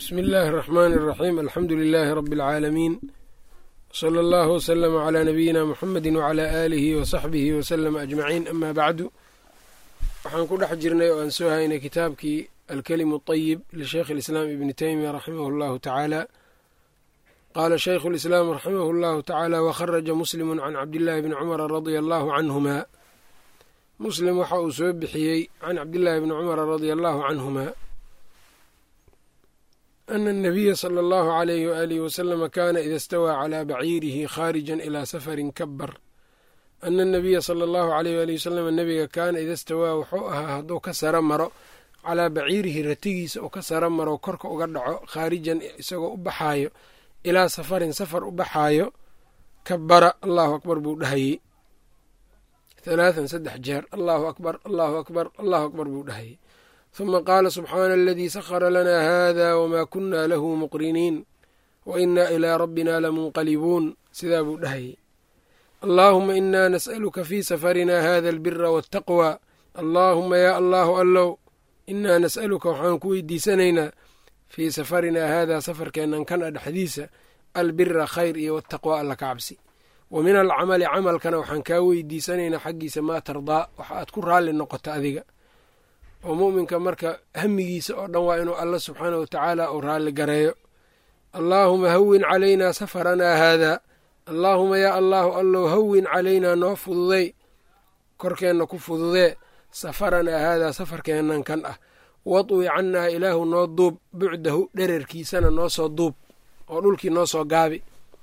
bsmi illaahi اraxmaan اraxiim alxamdu lilaahi rabi اlcaalamiin wsala allahu wslama calaa nabiyina muxamedi wcalaa aalihi wasaxbihi waslama ajmaciin ama bacdu waxaan ku dhex jirnay oo aan soo haynay kitaabkii alkelimu اطayib lisheikh اlislaam ibni teymiya raximah اllahu tacaala qaala shaykhu اlislaam raximah اllahu tacaala wakharaja muslimu can cabdillaahi bni cumara radia allahu canhuma muslim waxa uu soo bixiyey can cabdillaahi bni cumara radia allahu canhuma ana الnabiya slى اllahu عalayh waalihi waslama kana ida stawaa calى baciirihi khaarijan ilaa safarin kabar ana الnabiya salى اllahu عalayh waalihi waslama nebiga kaana ida stawaa wuxuu ahaa hadduu ka saro maro calaa baciirihi ratigiisa uu ka saro maro korka uga dhaco khaarijan isagoo u baxaayo ilaa safarin safar u baxaayo kabara allahu akbar buu dhahayey halaathan saddex jeer allahu akbar allahu akbar allahu akbar buu dhahayey huma qaala subxaana aladii sakhara lanaa hada wmaa kunna lahu muqriniin wa inaa ilaa rabbina lamunqalibuun sidaa buu dhahayey allaahuma inaa nas'aluka fii safarina hada albira waataqwa allaahuma yaa allaahu allow inaa nas'aluka waxaan ku weydiisanaynaa fii safarinaa haadaa safarkeennan kan a dhexdiisa albira khayr iyo wataqwa alla ka cabsi wa min alcamali camalkana waxaan kaa weydiisanaynaa xaggiisa maa tardaa waxa aad ku raalli noqoto adiga oo mu'minka marka hamigiisa oo dhan waa inuu alla subxaanah wa tacaala uu raalli gareeyo allaahuma hawin calaynaa safaranaa haadaa allaahuma yaa allaahu allow hawin calaynaa noo fududey korkeenna ku fududee safaranaa haadaa safarkeennan kan ah wadwi cannaa ilaahu noo duub bucdahu dherarkiisana noo soo duub oo dhulkii noo soo gaabi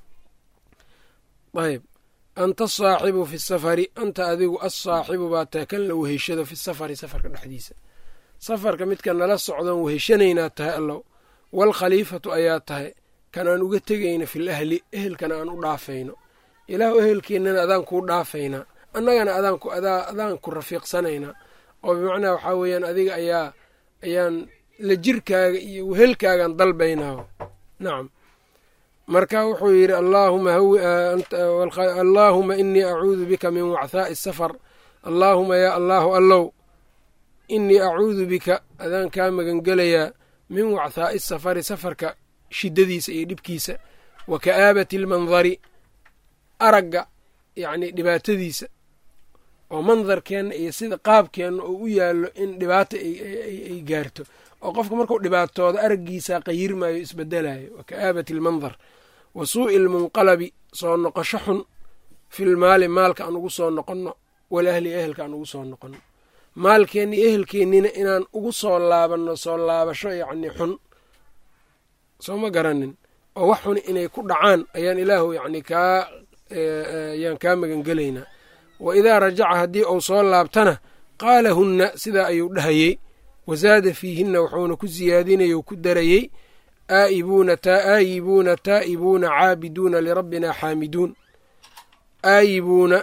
ayb anta asaaxibu fi safari anta adigu assaaxibu baa tahay kan la weheshado fi safari safarka dhexdiisa safarka midka nala socdoon weheshanaynaa tahay allow waalkhaliifatu ayaa tahay kan aan uga tegayno fil ahli ehelkana aan u dhaafayno ilaahu ehelkeennana adaan kuu dhaafaynaa annagana adaan ku rafiiqsanaynaa oo bimacnaa waxaa weeyaan adiga ayaa ayaan la jirkaaga iyo wehelkaagaan dalbaynaa nacam marka wuxuu yidhi allaahuma inii acuudu bika min wachaa'i safar allaahuma yaa allaahu allow inii acuudu bika adaan kaa magangelayaa min wachaa'i safari safarka shiddadiisa iyo dhibkiisa wa ka'aabati almandari aragga yacni dhibaatadiisa oo mandarkeenna iyo sida qaabkeenna oo u yaallo in dhibaato ay gaarto oo qofka markuu dhibaatoodo araggiisaa qayirmaayo isbedelayo wa ka'aabati almandar wa suu'i almunqalabi soo noqosho xun filmaali maalka aan ugu soo noqonno walahli ehelka aan ugu soo noqonno maalkeenna iyo ehelkeennina inaan ugu soo laabanno soo laabasho yacni xun soo ma garanin oo wax xun inay ku dhacaan ayaan ilaahu yacni kaa ayaan kaa magangelaynaa wa idaa rajaca haddii uu soo laabtana qaala hunna sidaa ayuu dhahayey wasaada fiihinna wuxuuna ku siyaadinaya u ku darayey aa'ibuuna aayibuuna taa'ibuuna caabiduuna lirabbina xaamiduun aayibuuna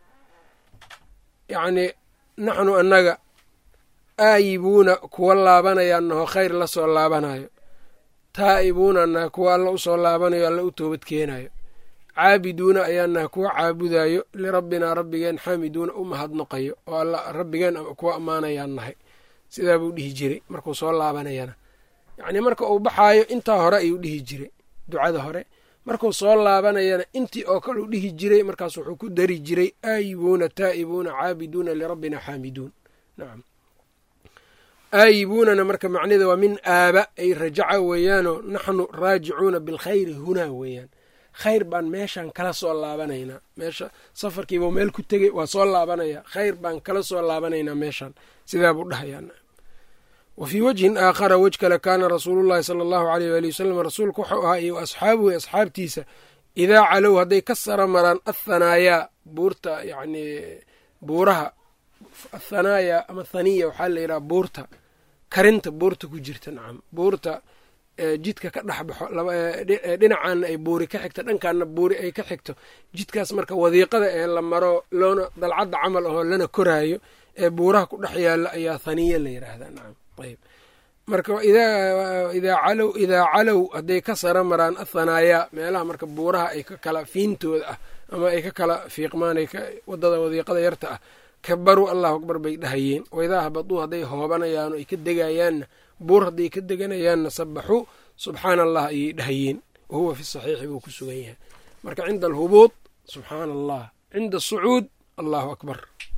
yacnii naxnu annaga aayibuuna kuwa laabanayaanaho khayr la soo laabanayo taa'ibuuna annaga kuwa alla u soo laabanayo alla u toobad keenayo caabiduuna ayaanaha kuwa caabudayo lirabbinaa rabbigeen xaamiduuna u mahadnoqayo oo alla rabbigeen kuwa ammaanayaan nahay sidaa buu dhihi jiray markuu soo laabanayana yacnii marka uu baxaayo intaa hore ayuu dhihi jiray ducada hore markuu soo laabanayana intii oo kale u dhihi jiray markaas wuxuu ku dari jiray aayibuuna taa'ibuuna caabiduuna lirabbina xaamiduun nacam aayibuunana marka macnida waa min aaba ay rajaca weeyaanoo naxnu raajicuuna bilkhayri hunaa weeyaan khayr baan meeshaan kala soo laabanaynaa meesha safarkiibau meel ku tegey waa soo laabanaya khayr baan kala soo laabanaynaa meeshaan sidaa buu dhahayaa wa fii wajhin aakhara wej kale kaana rasuulullahi sala allahu aleyh waali wasalam rasuulku wuxuu ahaa iyo asxaabuhu asxaabtiisa idaa calow hadday ka sara maraan athanaayaa buurta yacnii buuraha athanaayaa ama thaniya waxaa la yidhaha buurta karinta buurta ku jirta nacam buurta jidka ka dhex baxo dhinacaana ay buuri ka xigto dhankaana buuri ay ka xigto jidkaas marka wadiiqada ee la maro loona dalcadda camal ahoo lana koraayo ee buuraha ku dhex yaalla ayaa thaniya la yidhaahdaa nacam ayb marka idaa calow idaa calow hadday ka sara maraan athanaayaa meelaha marka buuraha ay ka kala fiintooda ah ama ay ka kala fiiqmaan wadada wadiiqada yarta ah kabaruu allahu akbar bay dhahayeen waidaa habaduu hadday hoobanayaano ay ka degayaanna buur hadday ka deganayaanna sabaxuu subxaana allah ayay dhahayeen wa huwa fi saxiixi buu ku sugan yahay marka cinda alhubuud subxaana allah cinda asucuud allahu akbar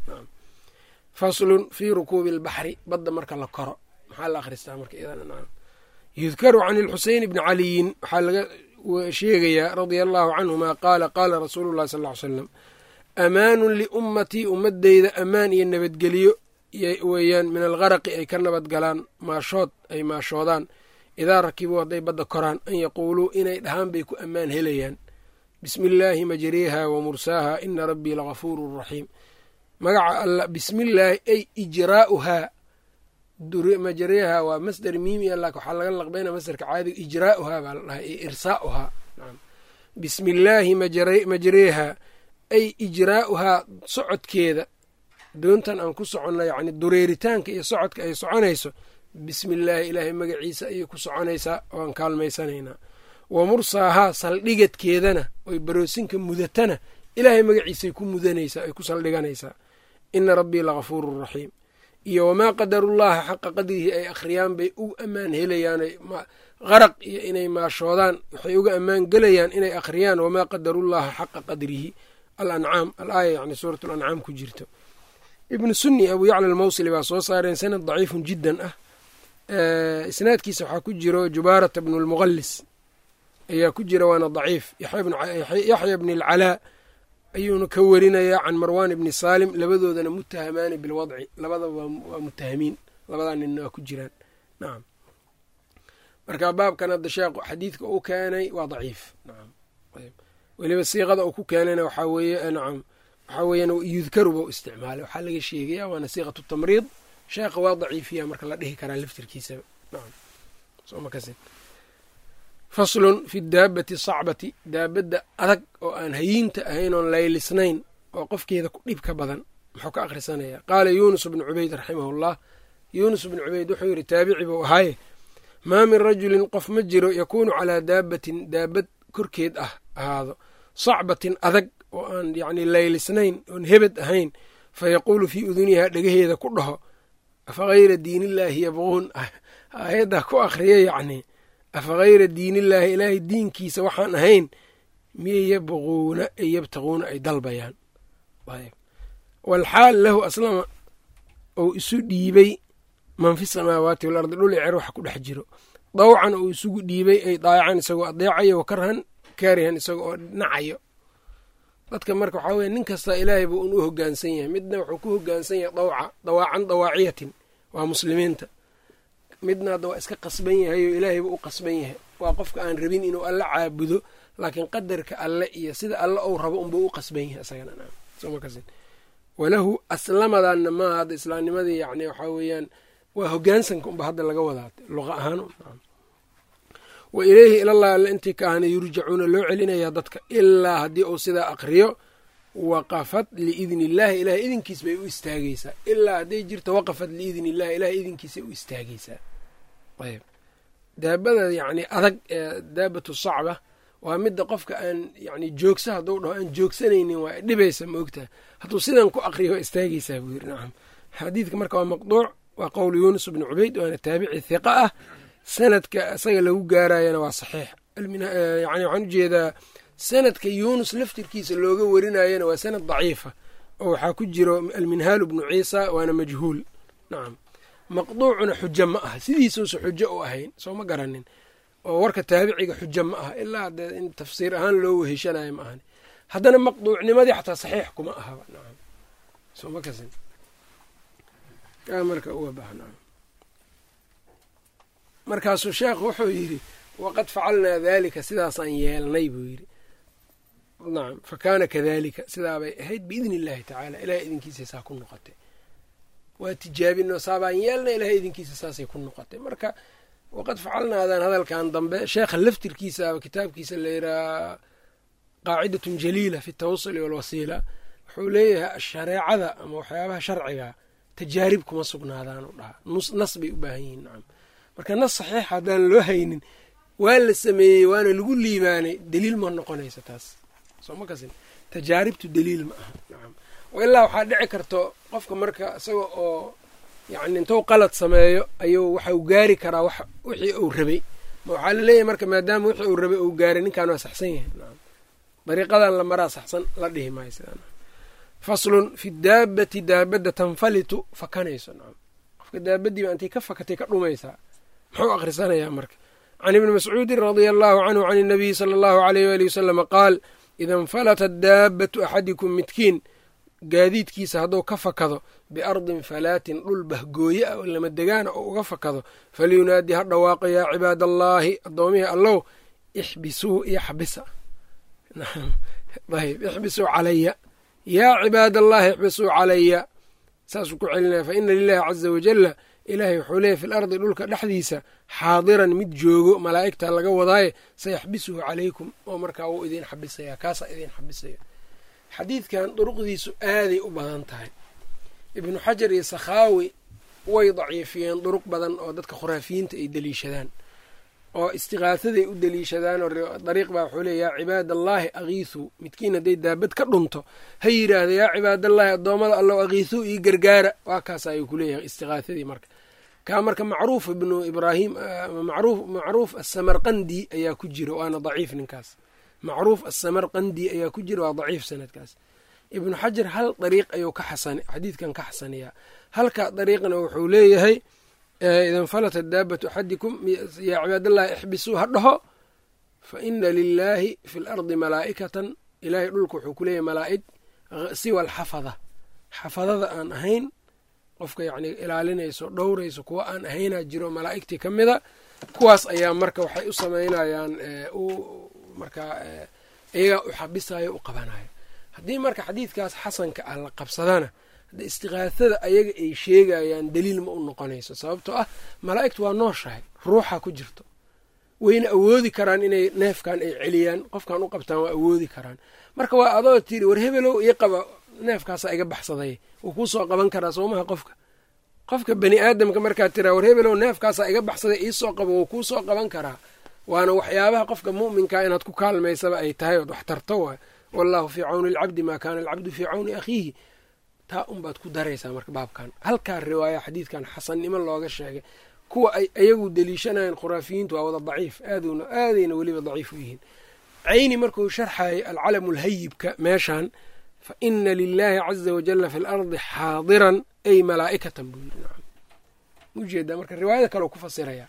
faslun fii rukuubi albaxri badda marka la koro maxaa la akhristaa marka yudkaru can ilxuseyn bni caliyin waxaa laga sheegayaa radia allahu canhuma qaala qaala rasuulu llahi sal ly slam amaanun liummatii ummadeyda ammaan iyo nabadgelyo weeyaan min algaraqi ay ka nabad galaan maashood ay maashoodaan idaa rakibuu hadday badda koraan an yaquuluu inay dhahaan bay ku ammaan helayaan bismi illaahi majriiha wa mursaaha ina rabbii lagafuurun raxiim magaca alla bismillaahi ay ijraa'uhaa majriiha waa masder miimi a laakin waxaa laga laqbayna masderka caadiga ijraa'uhaa baa la dhahay iyo irsaa'uhaa bismi illaahi majriiha ay ijraa'uhaa socodkeeda doontan aan ku soconno yacni dureeritaanka iyo socodka ay soconayso bismi illaahi ilaahay magaciisa ayay ku soconaysaa waan kaalmaysanaynaa wa mursaahaa saldhigadkeedana oy baroosinka mudatana ilaahay magaciisay ku mudanaysaa ay ku saldhiganaysaa ina rabbii lagafuurun raxiim iyo wamaa qadarullaha xaqa qadrihi ay akhriyaan bay uga ammaan helayaan qaraq iyo inay maashoodaan waxay uga ammaan gelayaan inay akhriyaan wamaa qadarullaha xaqa qadrihi alancaam alaaya yani suurat lancaam ku jirto ibnu sunni abu yacla almawsili baa soo saareen sanad daciifun jiddan ah isnaadkiisa waxaa ku jiro jubaarata bnu lmuqalis ayaa ku jira waana daciif yaxya bni alcalaa ayuuna ka warinayaa can marwan ibni saalim labadoodana mutahamaani bilwadci labadaba waa mutahamiin labadaa ninna waa ku jiraan nacam marka baabkan hadda sheekh xadiidka uu keenay waa daciif nacam weliba siiqada uu ku keenayna waxaa weeye nacam waxaa weeyaan yudkaru bau isticmaalay waxaa laga sheegaya waana siiqatu tamriid sheekha waa daciifiya marka la dhihi karaa laftirkiisaba nacam soma kasin faslun fi daabati sacbati daabadda adag oo aan hayiinta ahayn oon laylisnayn oo qofkeeda ku dhib ka badan muxuu ka akhrisanaya qaala yuunus bnu cubayd raximahullah yuunus bnu cubayd wuxuu yidhi taabici buu ahaaye maa min rajulin qof ma jiro yakuunu calaa daabatin daabad korkeed ah ahaado sacbatin adag oo aan yacni laylisnayn oon hebed ahayn fa yaquulu fii udunihaa dhegaheeda ku dhaho afa hayra diinillaahi yabquun aayaddaa ku akhriya yacni afa hayra diinillaahi ilaahay diinkiisa waxaan ahayn miyay yabquuna ay yabtaquuna ay dalbayaan walxaal lahu aslama ou isu dhiibay man fi samaawaati walardi dhul cer waxa ku dhex jiro dawcan uu isugu dhiibay ay daayacan isagoo adeecayo wa karhan kaarihan isaga oo nacayo dadka marka waxaa weye nin kasta ilaahay buu un u hogaansan yahay midna wuxuu ku hogaansan yahay dawca dawaacan dawaaciyatin waa muslimiinta midna hadda waa iska qasban yahay oo ilaahay buu u qasban yahay waa qofka aan rabin inuu alle caabudo laakiin qadarka alle iyo sida alle ou rabo unbuu u qasban yahay isagana walahu aslamadanna maaha hadda islaamnimadii yani waxaa weeyaan waa hogaansanka unba hadda laga wadaa luqa ahaan wa ileyhi ilallah alle intii ka ahna yurjacuuna loo celinayaa dadka ilaa haddii uu sidaa aqriyo waqafat liidni illaahi ilahay idinkiis bay u istaageysaa ilaa hadday jirto waqafat liidni illahi ilahay idinkiisay u istaageysaa ayb daabada yacni adag ee daabatu sacba waa midda qofka aan yani joogsa hadduu dhaho aan joogsanaynin waa dhibaysa ma ogtaha hadduu sidan ku aqriyo waa istaageysaa buu yiri nacam xadiidka marka waa maqduuc waa qowl yuunus bnu cubayd waana taabici hiqa ah sanadka isaga lagu gaarayana waa saxiix yani waxaan ujeedaa sanadka yuunus laftirkiisa looga warinayana waa sanad daciifa oo waxaa ku jiro alminhaalu bnu ciisa waana majhuul nacam maqduucuna xujo ma aha sidiisuusa xujo u ahayn soo ma garanin oo warka taabiciga xujo ma aha ilaa dee in tafsiir ahaan loo weheshanayo ma ahani haddana maqduucnimadii xataa saxiix kuma ahaba nacam soo ma kasin kaa marka uga baahna markaasuu sheekhu wuxuu yidhi waqad facalnaa daalika sidaasaan yeelnay buu yidhi nacam fa kaana kadalika sidaabay ahayd biidni illaahi tacaala ilahay idinkiisa saa ku noqotay waa tijaabino saabaan yeelnay ilahay idinkiisa saasay ku noqotay marka waqad facalnaadaan hadalkan dambe sheekha laftirkiisaaba kitaabkiisa layidhaha qaacidatun jaliila fi tawasuli walwasiila wuxuu leeyahay shareecada ama waxyaabaha sharciga tajaarib kuma sugnaadaan u dhahaa nas bay u baahan yihiin nacam marka nas saxiixa haddaan loo haynin waa la sameeyey waana lagu liibaanay daliil ma noqonaysa taas soo ma kasin tajaaribtu daliil ma aha nacam ilaa waxaa dhici karto qofka marka isaga oo yacni intuu qalad sameeyo ayuu waxau gaari karaa wax wixii uu rabay waxaa laleeyahay marka maadaama wixii uu rabay uu gaaray ninkan waa saxsan yahay dariiqadan la maraa saxsan la dhihi maayo sidaa faslun fi daabati daabadda tanfalitu fakanayso nacam qofka daabadiiba intay ka fakatay ka dhumaysaa muxuu akhrisanayaa marka can ibni mascuudin radia allahu canhu can inabiyi sala allahu aleyh waali wasalama qaal ida infalatat daabatu axadikum midkiin gaadiidkiisa hadduu ka fakado biardin falaatin dhul bahgooye ah oo lama degaana oo uga fakado falyunaadi ha dhawaaqo yaa cibaad allaahi addoomihii allow ixbisuu iyo xabisa ayb ixbisuu calaya yaa cibaad allahi ixbisuu calaya saasuu ku celinaya fa ina lilahi caza wajalla ilaahay wuxuu leeyay fi lardi dhulka dhexdiisa xaadiran mid joogo malaa'igta laga wadaaye sayaxbisuhu calaykum oo markaa wuu idiin xabisaya kaasaa idiin xabisaya xadiidkan duruqdiisu aaday u badan tahay ibnu xajar iyo sakhaawi way daciifiyeen duruq badan oo dadka khuraafiyiinta ay deliishadaan oo istiqaahaday u deliishadaan oo dariiq baa wuxuu leey yaa cibaadallaahi agiisuu midkiin hadday daabad ka dhunto ha yidhaahda yaa cibaadallaahi addoommada allow agiisuu ii gargaara waa kaas ayuu ku leeyahay istiqaahadii marka kaa marka macruuf ibnu ibraahim macruuf asamarqandi ayaa ku jira waana daciif ninkaas macruuf asamarqandi ayaa ku jira waa daciif sanadkaas ibnu xajar hal dariiq ayuu ka xasan xadiidkan ka xasaniyaa halka dariiqna wuxuu leeyahay ida infalata daabatu axadikum yaa cibaadallahi ixbisuu ha dhaho fa ina lilaahi fi lardi malaa'ikatan ilaahay dhulka wuxuu ku leeyahay malaa'ig siwa alxafada xafadada aan ahayn qofka yacni ilaalinayso dhowrayso kuwa aan ahaynaa jiro malaa'igtii ka mida kuwaas ayaa marka waxay u samaynayaan markaa iyagaa u xabisayo u qabanayo haddii marka xadiidkaas xasanka ah la qabsadana hadde istiqaahada ayaga ay sheegayaan daliil ma u noqonayso sababtoo ah malaa'igtu waa nooshahay ruuxa ku jirto wayna awoodi karaan inay neefkan ay celiyaan qofkan u qabtaan waa awoodi karaan marka waa adoo tiri war hebelow ii qaba neefkaasaa iga baxsaday wuu kuu soo qaban karaa soomaha qofka qofka bani aadamka markaad tiraa war hebelow neefkaasaa iga baxsaday iisoo qabo wuu kuu soo qaban karaa waana waxyaabaha qofka mu'minkaa inaad ku kaalmaysaba ay tahay ood wax tarto waay wallahu fii cawni alcabdi maa kaana alcabdu fii cawni akhiihi taa unbaad ku daraysaa marka baabkan halkaa riwaaya xadiidkan xasannimo looga sheegay kuwa ay ayagu deliishanayeen khuraafiyiintu waa wada daciif aaduna aadayna weliba daciif u yihiin cayni markuu sharxayay alcalamu lhayibka meeshan fa ina lilaahi caza wajala fi lardi xaadiran ay malaa'ikatan buu yiri ujeedaa marka riwaayada kale ku fasiraya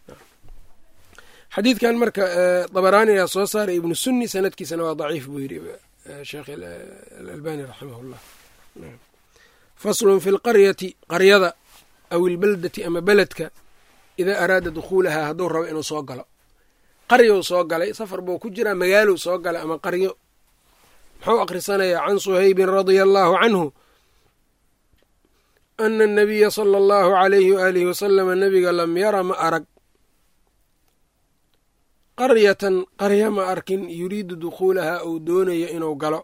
xadiidkan marka dabaraani ayaa soo saaray ibnu sunni sanadkiisana waa daciif buu yidhi sheekh alalbani raximah llah faslun fi lqaryati qaryada aw ilbeldati ama beledka idaa araada dukhuulahaa hadduu rabo inuu soo galo qaryou soo galay safar buu ku jiraa magaalou soo galay ama qaryo muxuu akhrisanayaa can suhaybin radia allaahu canhu ana anabiya sala allahu alayhi waaalihi wasalama nabiga lam yara ma arag qaryatan qarya ma arkin yuriidu dukhuulahaa ou doonayo inuu galo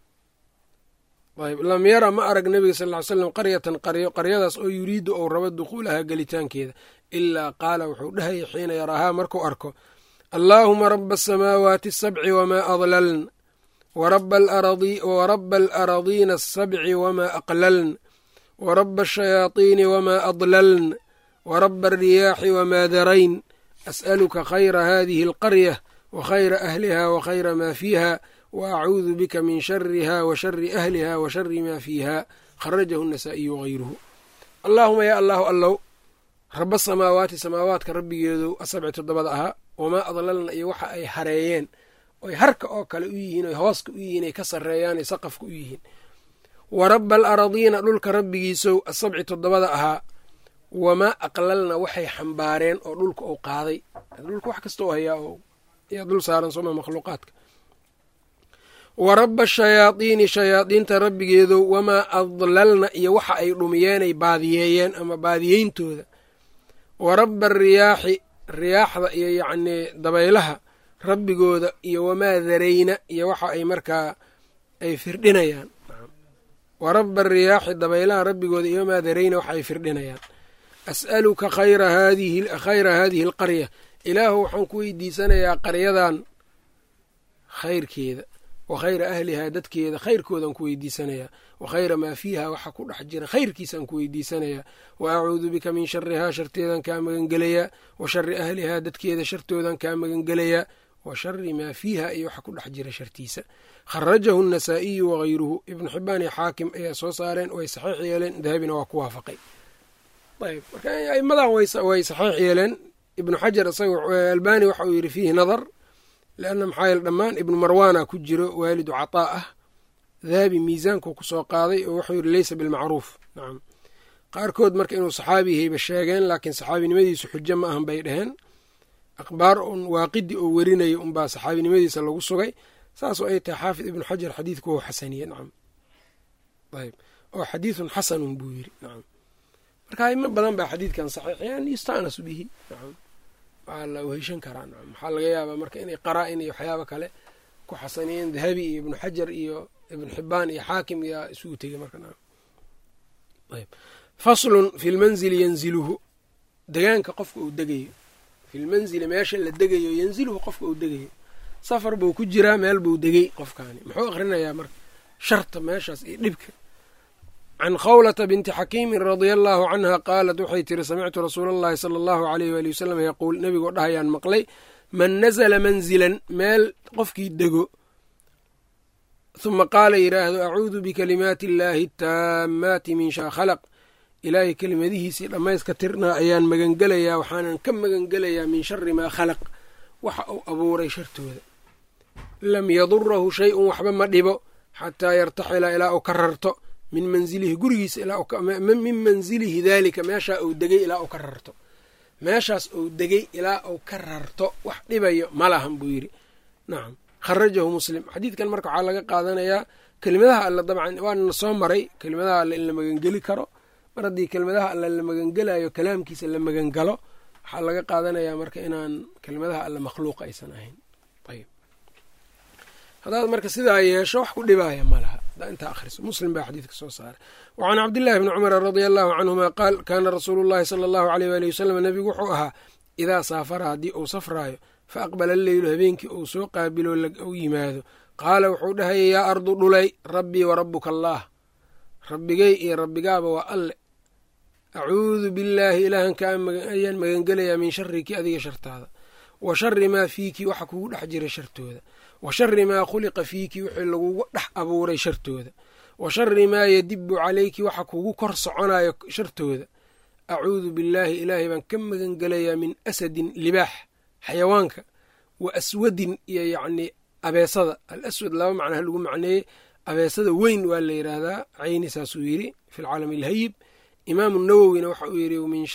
ayb lam yara ma arag nebiga sal ly slam qaryatan qaryo qaryadaas oo yuriidu ou rabo dukhuulahaa gelitaankeeda ilaa qaala wuxuu dhahaya xiina yaraahaa markuu arko allaahuma raba asamaawaati asabci wamaa adlaln waraba alaradiina asabci wamaa aqlaln waraba ashayaadiini wamaa adlaln waraba alriyaaxi wamaa darayn as'aluka khayra hadihi alqarya wa khayra ahliha wa khayra maa fiiha wa acuudu bika min shariha wa shari ahliha wa shari maa fiiha kharajahu nasaa'iyu wagayruhu allaahuma yaa allahu allow raba samaawaati samaawaadka rabbigeedu asabci toddobada ahaa wamaa adlalna iyo waxa ay hareeyeen oy harka oo kale u yihiin oy hooska u yihiin ay ka sarreeyaan ay saqafka u yihiin wa raba alaradiina dhulka rabbigiisow asabci toddobada ahaa wamaa aqlalna waxay xambaareen oo dhulka uu qaaday dhulka wax kasta oo hayaa oo yaa dul saaran sooma makhluuqaadka wa raba ashayaadiini shayaadiinta rabbigeedow wamaa adlalna iyo waxa ay dhumiyeenay baadiyeeyeen ama baadiyeyntooda wa raba ariyaaxi riyaaxda iyo yacnii dabaylaha rabbigooda iyo wamaa darayna iyo waxa ay markaa ay firdhinayaan wa raba ariyaaxi dabaylaha rabbigooda iyo wamaa darayna waxa ay firdhinayaan as'aluka khayra haadihi khayra haadihi alqarya ilaahu waxaan ku weydiisanayaa qaryadan khayrkeeda wa khayra ahlihaa dadkeeda khayrkoodaan ku weydiisanayaa wa khayra maa fiiha waxa ku dhex jira khayrkiisaan ku weydiisanayaa wa acuudu bika min sharihaa sharteedaan kaa magangelayaa wa shari ahlihaa dadkeeda shartoodaan kaa magangelayaa wa shari maa fiiha iyo waxa ku dhex jira shartiisa kharajahu anasaa'iyu wagayruhu ibnu xibaan iyo xaakim ayaa soo saareen way saxiix yeeleen dahabina waa ku waafaqay ayb marka aimadan way saxiix yeeleen ibnu xajar isaga albani waxa uu yidhi fiihi nadar leanna maxaa yeele dhammaan ibnu marwaana ku jiro waalidu cataa ah dahabi miisaanku kusoo qaaday oo wuxuu yidhi leysa bilmacruuf nacam qaarkood marka inuu saxaabi yahayba sheegeen laakiin saxaabinimadiisu xujo ma ahan bay dhaheen akhbaar un waaqidi oo werinaya unbaa saxaabinimadiisa lagu sugay saasoo ay tahay xaafid ibnu xajar xadiidku wou xasaniye nacam ayb oo xadiidun xasanun buu yiri nacam marka aimo badan baa xadiidkan saxiixiyaan yusta'nasu bihi nacam waa la weheshan karaa nacam waxaa laga yaabaa marka inay qaraa-in iyo waxyaaba kale ku xasaniyeen dahabi iyo ibnu xajar iyo ibnu xibaan iyo xaakim iyaa isugu tegey marka nacam ayb faslun fi lmanzili yanziluhu degaanka qofka uu degayo filmanzili meesha la degayo yanziluhu qofka uu degayo safar buu ku jiraa meel buu degey qofkaani muxuu akhrinayaa marka sharta meeshaas iyo dhibka can khawlata binti xakiimin radia allaahu canha qaalat waxay tiri samictu rasuula allahi sala allahu aleyh waali wasalam yaquul nebigoo dhahayaan maqlay man nazla manzilan meel qofkii dego huma qaala yidhaahdo acuudu bikalimaati illaahi ataammaati min shaa khalaq ilaahay kelimadihiisii dhammayska tirnaa ayaan magangelayaa waxaanan ka magangelayaa min shari maa khalaq waxa uu abuuray shartooda lam yadurahu shay-un waxba ma dhibo xataa yartaxila ilaa uu ka rarto min manzilihi gurigiisa min manzilihi daalika meeshaa uu degay ilaa uu ka rarto meeshaas uu degay ilaa uu ka rarto wax dhibayo ma lahan buu yidhi nacam kharajahu muslim xadiidkan marka waxaa laga qaadanayaa kelimadaha alle dabcan waana soo maray kelimadaha alle in la magangeli karo mar haddii kelimadaha alle la magangelayo kalaamkiisa la magangalo waxaa laga qaadanayaa marka inaan kelimadaha alle makhluuq aysan ahayn ayb haddaad marka sidaa yeesho wax ku dhibaaya ma laha haddaa intaa akhriso muslim baa xadiidka soo saaray wa can cabdillahi bni cumara radia allahu canhuma qaal kaana rasuulu llahi sala allahu aleyh waali wasalam nebigu wuxuu ahaa idaa saafara haddii uu safraayo fa aqbala alleylu habeenkii uu soo qaabilo u yimaado qaala wuxuu dhahayay yaa ardu dhulay rabbii wa rabbuka allaah rabbigay iyo rabbigaaba waa alle acuudu billaahi ilaahan ka ayaan magangelayaa min shariki adiga shartaada wa shari maa fiiki waxa kugu dhex jira shartooda wa shari maa khuliqa fiiki wixii lagugu dhex abuuray shartooda wa shari maa yadibu calayki waxa kugu kor soconayo shartooda acuudu billaahi ilaahay baan ka magangelayaa min asadin libaax xayawaanka wa aswadin iyo yacnii abeesada al aswad laba macnaha lagu macneeyey abeesada weyn waa la yidhaahdaa cayni saasuu yidhi fi lcaalami alhayib imaamu nawowina waxa uu yidhi min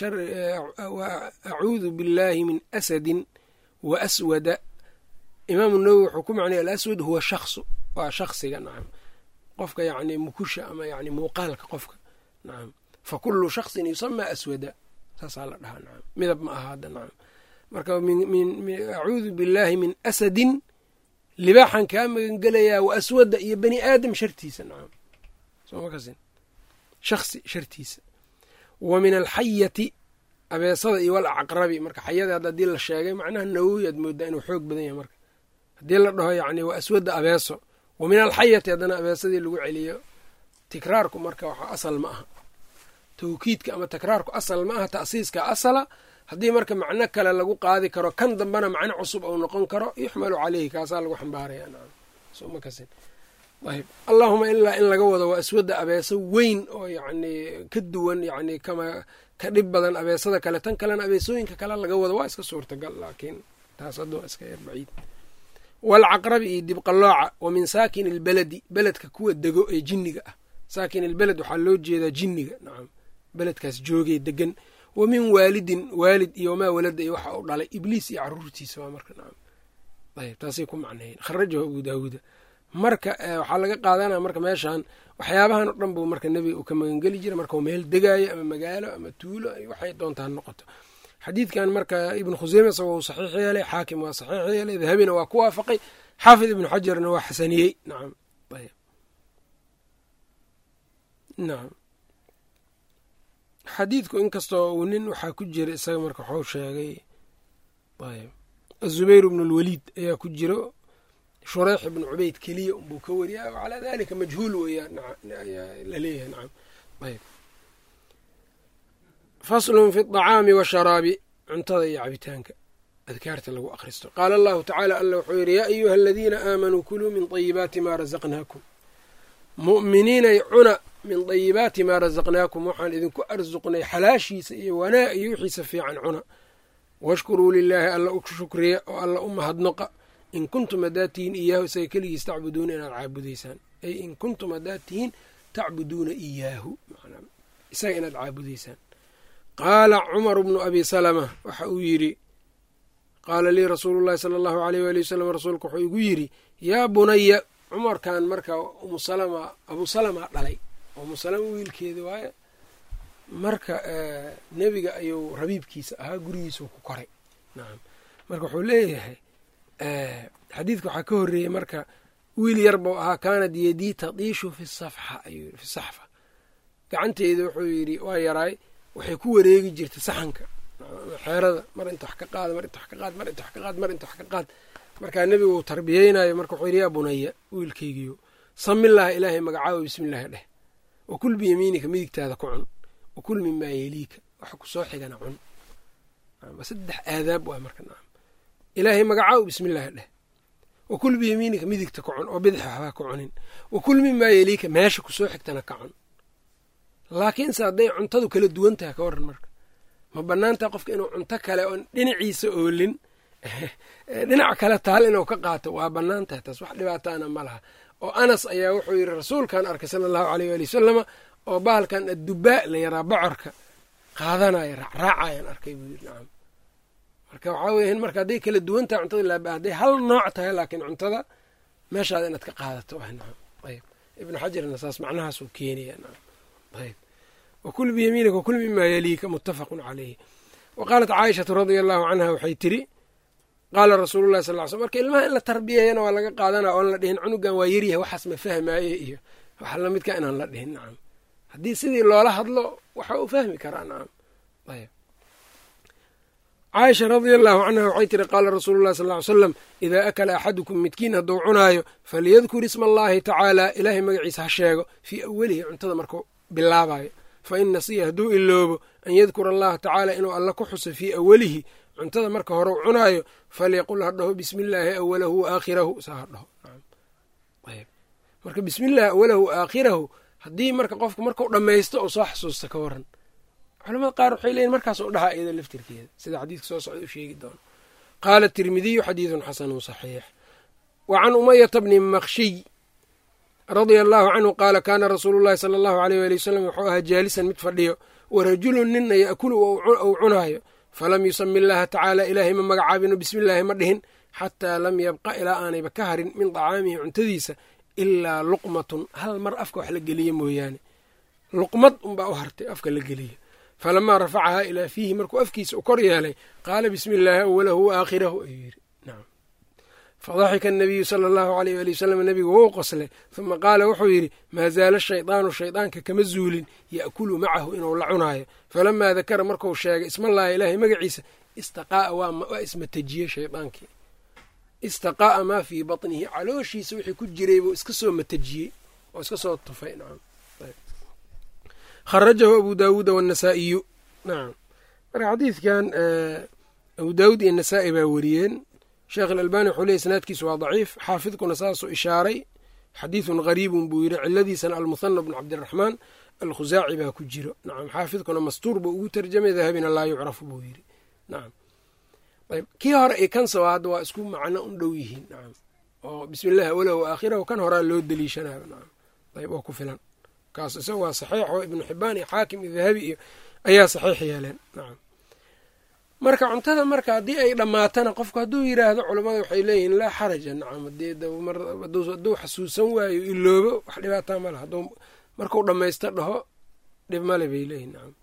acuudu billaahi min asadin wa aswada imaamu nawowi wuxuu ku macnaya alaswad huwa shaksu waa shaksiga nacam qofka yacni mukusha ama yani muuqaalka qofka nacam fa kullu shaksin yusamaa aswada saasaa la dhahaa nacam midab ma aha hadda nacam marka acuudu billaahi min asadin libaaxan kaa magangelayaa wa aswada iyo bani aadam shartiisa nacam sooma kasin shaksi shartiisa wa min alxayati abeesada iyo wal acqrabi marka xayada hadda hadii la sheegay macnaha nawowi aad moodaa inuu xoog badan yahay marka haddii la dhaho yacni waa aswadda abeeso wa min alxayati haddana abeesadii lagu celiyo tikraarku marka waxa asal ma aha tawkiidka ama takraarku asal ma aha ta'siiska asala haddii marka macno kale lagu qaadi karo kan dambena macno cusub ou noqon karo yuxmalu caleyhi kaasaa lagu xambaaraya nacam soma kasin ayb allaahuma ilaa in laga wado waa aswadda abeeso weyn oo yacni ka duwan yacni kama ka dhib badan abeesada kale tan kalena abeesooyinka kale laga wado waa iska suurtagal laakiin taas hadda waa iska yar baciid waalcaqrabi iyo dibqallooca wa min saakin ilbeledi beledka kuwa dego ee jinniga ah saakin ilbeled waxaa loo jeedaa jinniga nacam beledkaas joogee degan wa min waalidin waalid iyo wamaa walada iyo waxa uu dhalay ibliis iyo caruurtiisa waa marka nacam ayb taasay ku macneeyeen kharajahu abu daawuuda marka waxaa laga qaadanaya marka meeshan waxyaabahan o dhan buu marka nebiga uu ka magangeli jira marka uu meel degaayo ama magaalo ama tuulo waxay doontaa noqoto xadiidkan marka ibnu khuseyme isagoo uu saxiix yeelay xaakim waa saxiix yeelay dahabina waa ku waafaqay xaafid ibnu xajarna waa xasaniyey nacam ayb nacam xadiidku inkastoo uu nin waxaa ku jira isaga marka waxuu sheegay ayb azubayr ibnu lwaliid ayaa ku jiro shureyx ibnu cubayd keliya unbuu ka wariya calaa dalika majhuul weeyaan laleeyahay nacam ayb faslun fi aطacaami washaraabi cuntada iyo cabitaanka adkaarta lagu akhristo qaala allahu tacaala alla wuxuu yidhi yaa ayuha aladiina aamanuu kuluu min طayibaati maa razaqnaakum mu'miniinay cuna min dayibaati maa razaqnaakum waxaan idinku arsuqnay xalaashiisa iyo wanaa iyo wixiisa fiican cuna washkuruu lilaahi alla u shukriya oo alla u mahadnoqa in kuntum haddaad tihiin iyaahu isaga keligiis tacbuduuna inaad caabudaysaan ay in kuntum haddaad tihiin tacbuduuna iyaahu isaga inaad caabudaysaan qaala cumaru bnu abi salama waxa uu yidhi qaala lii rasuulu llahi sala allahu aleyh waali wasalam rasuulku wuxuu igu yidhi yaa bunaya cumarkan marka umu salama abu salama dhalay umu salama wiilkeeda waaye marka nebiga ayuu rabiibkiisa ahaa gurigiisuu ku koray nacam marka wuxuu leeyahay xadiidka waxaa ka horreeyey marka wiil yar buu ahaa kaanad yadii tadiishu fi safxa ayuu fi saxfa gacanteyda wuxuu yidhi waa yaraay waxay ku wareegi jirtay saxanka xeerada mar inta wax ka qaad mar inta wax ka qaad mar inta wax ka qaad mar inta wax ka qaad markaa nebigu uu tarbiyeynayo marka wuxuu yidhi yaa bunaya wiilkaygiyo samillaha ilaahay magacaawo bismillaahi dheh wakul biyamiinika midigtaada ku cun wakul mimaa yeliika waxa ku soo xigana cun saddex aadaab waa marka nacam ilaahay magacaawo bismillaahi dheh wakul biyamiinika midigta ku cun oo bidix waxbaa ku cunin wakul mimaa yeliika meesha kusoo xigtana ka cun laakiinse hadday cuntadu kala duwan tahay ka waran marka ma banaantaha qofka inuu cunto kale oon dhinaciisa oolin dhinac kale taal inuu ka qaato waa bannaan tahay taas wax dhibaataana ma laha oo anas ayaa wuxuu yidhi rasuulkan arkay sala allahu aleyh waali wasalama oo bahalkan addubaa la yaraa bocorka qaadanaya raacraacayaan arkay buu yidhi nacam marka waxaa weya marka hadday kala duwan tahay cuntada laaba hadday hal nooc tahay laakiin cuntada meeshaada inaad ka qaadato ah nacam ayb ibnu xajarna saas macnahaasuu keenaya nacam ayb wakul biyamiinika wakul mimaa yaliika muttafaqun caleyhi wa qaalat caaishatu radia allahu canha waxay tiri qaala rasuulu llahi sal ly slm marka ilmaha in la tarbiyeeyana waa laga qaadanaa oon la dhihin cunugan waa yaryahay waxaas ma fahmaaye iyo wax lamidka inaan la dhihin nacam haddii sidii loola hadlo waxa uu fahmi karaa nacam ayb caaisha radia allahu canha waxay tiri qaala rasuulu llahi sal ly slam idaa akala axadukum midkiin hadduu cunaayo falyadkur isma allahi tacaala ilaahay magaciisa ha sheego fii awalihi cuntada markuu bilaabayo fa in nasiya hadduu iloobo an yadkura allaha tacaala inuu alla ku xuso fii awalihi cuntada marka hore u cunaayo falyaqul ha dhaho bismi illaahi awalahu wa aakhirahu saa ha dhaho marka bismi illaahi awalahu wa aakhirahu haddii marka qofku markau dhammaysto oo soo xasuusta ka waran culamada qaar waxay leeyiin markaas u dhahaa iyada laftirkeeda sida xadiidka soo socda u sheegi doono qaala tirmidiyu xadiidun xasanun saxiix wa can umayata bni makhshiy radia allahu canhu qaala kaana rasuulu llahi sala allahu aleyh waali wasalam wuxuu ahaa jaalisan mid fadhiyo wa rajulun nina yaakulu ou cunaayo falam yusami illaaha tacaala ilaahay ma magacaabino bismillaahi ma dhihin xataa lam yabqa ilaa aanayba ka harin min dacaamihi cuntadiisa ilaa luqmatun hal mar afka wax la geliye mooyaane luqmad unbaa u hartay afka la geliya falamaa rafacahaa ilaa fiihi markuu afkiisa u kor yeelay qaala bismi illaahi awalahu wa aakhirahu ayuu yidhi nacam fadaxika anabiyu sala allahu aleyh waali wasalam nebigu wou qoslay huma qaala wuxuu yidhi maa zaala shaydaanu shaydaanka kama zuulin ya'kulu macahu inuu la cunaayo falamaa dakara marku sheegay ismallaahi ilaahay magaciisa istaqaa'a waa ismatajiyey shaydaankii istaqaa'a maa fii batnihi calooshiisa wixii ku jiray buu iska soo matajiyey oo iska soo tufay nacam kharajahu abu daawuuda waannasaa'iyu nacam marka xadiidkan abu daawuud iyo nasaa'i baa weriyeen sheekh alalbani wuxuu leey isnaadkiisu waa daciif xaafidkuna saasuu ishaaray xadiidun gariibun buu yidhi ciladiisana almuhana bnu cabdiraxmaan alkhusaaci baa ku jiro nacam xaafidkuna mastuur buu ugu tarjamay dahabina laa yucrafu buu yidhi nacam ayb kii hore iyo kan sawa hadda waa isku macno un dhow yihiin nacam oo bismi illahi awalahu wa aakhirahu kan horaa loo deliishanayo nacam ayb waa ku filan kaas isaga waa saxiix oo ibnu xibaan iyo xaakim iyo dahabi iyo ayaa saxiix yeeleen nacam marka cuntada marka haddii ay dhammaatana qofku hadduu yiraahdo culammada waxay leeyihiin laa xaraja nacam hadduu xasuusan waayo iloobo wax dhibaataa ma laha hadduu markuu dhammaysto dhaho dhib male bay leeyihin nacam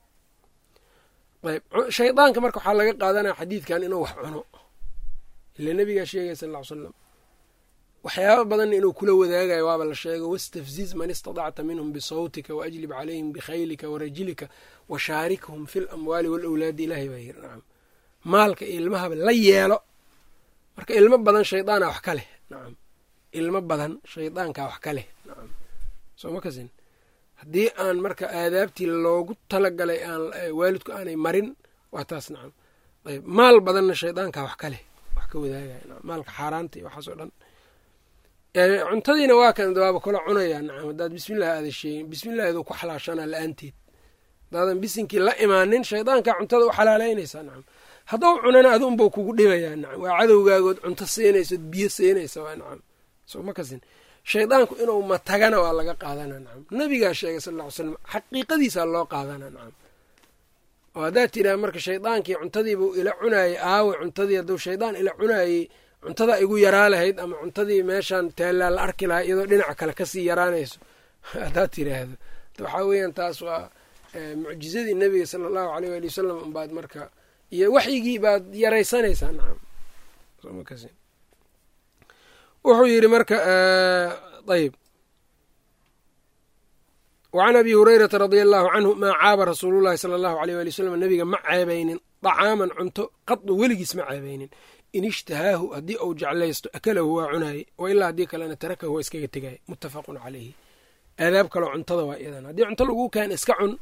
ayb shaydaanka marka waxaa laga qaadanaya xadiidkan inuu wax cuno ila nebigaa sheegaya sal ll ly slam waxyaaba badanna inuu kula wadaagayo waaba la sheego wastafziz man istadacta minhum bisawtika waajlib calayhim bikhaylika warajilika washaarikhum fi lamwaali walawlaadi ilaahay baa yiri nacam maalka iyo ilmahaba la yeelo marka ilmo badan shaydaana wax ka leh nacam ilmo badan shaydaankaa wax ka leh soo ma kasin haddii aan marka aadaabtii loogu talagalay aan waalidku aanay marin waa taas nacam ayb maal badanna shaydaankaa wax ka leh wax ka wadaagaya nacam maalka xaaraanta iyo waxaas oo dhan cuntadiina waa kan waaba kula cunayaa nacam haddaad bismillahi aada sheegin bismillahidu ku xalaashanaa la-aanteed haddaadan bisinkii la imaanin shaydaankaa cuntada u xalaalaynaysaa nacam haddou cunana adu unbau kugu dhibayaa nacam waa cadowgaagood cunto siinaysood biyo siinaysa waa nacam soo ma kasin shaydaanku inuu matagana waa laga qaadana nacam nabigaa sheegay sal ll ly slam xaqiiqadiisaa loo qaadana nacam oo haddaad tidhaha marka shaydaankii cuntadiibuu ila cunaayey aawe cuntadii hadduu shaydaan ila cunaayey cuntadaa igu yaraa lahayd ama cuntadii meeshaan taallaa la arki lahaa iyadoo dhinaca kale kasii yaraanayso haddaad tidhaahdo waxaa weeyaan taas waa mucjizadii nebiga sala allahu aleyh waali wasalam unbaad marka iyo waxyigii baad yaraysanaysaa nacam wuxuu yidhi marka ayb wacan abi hurayrata radia allahu canhu maa caaba rasuulullahi sala allahu aleyh waali wasalam nebiga ma ceebaynin dacaaman cunto qadu weligiis ma ceebaynin in ishtahaahu haddii uu jeclaysto akalahu waa cunaayey wa ilaa haddii kalena tarakahu waa iskaga tegaya muttafaqun caleyhi aadaab kaloo cuntada waa iyadan haddii cunto laguu keena iska cun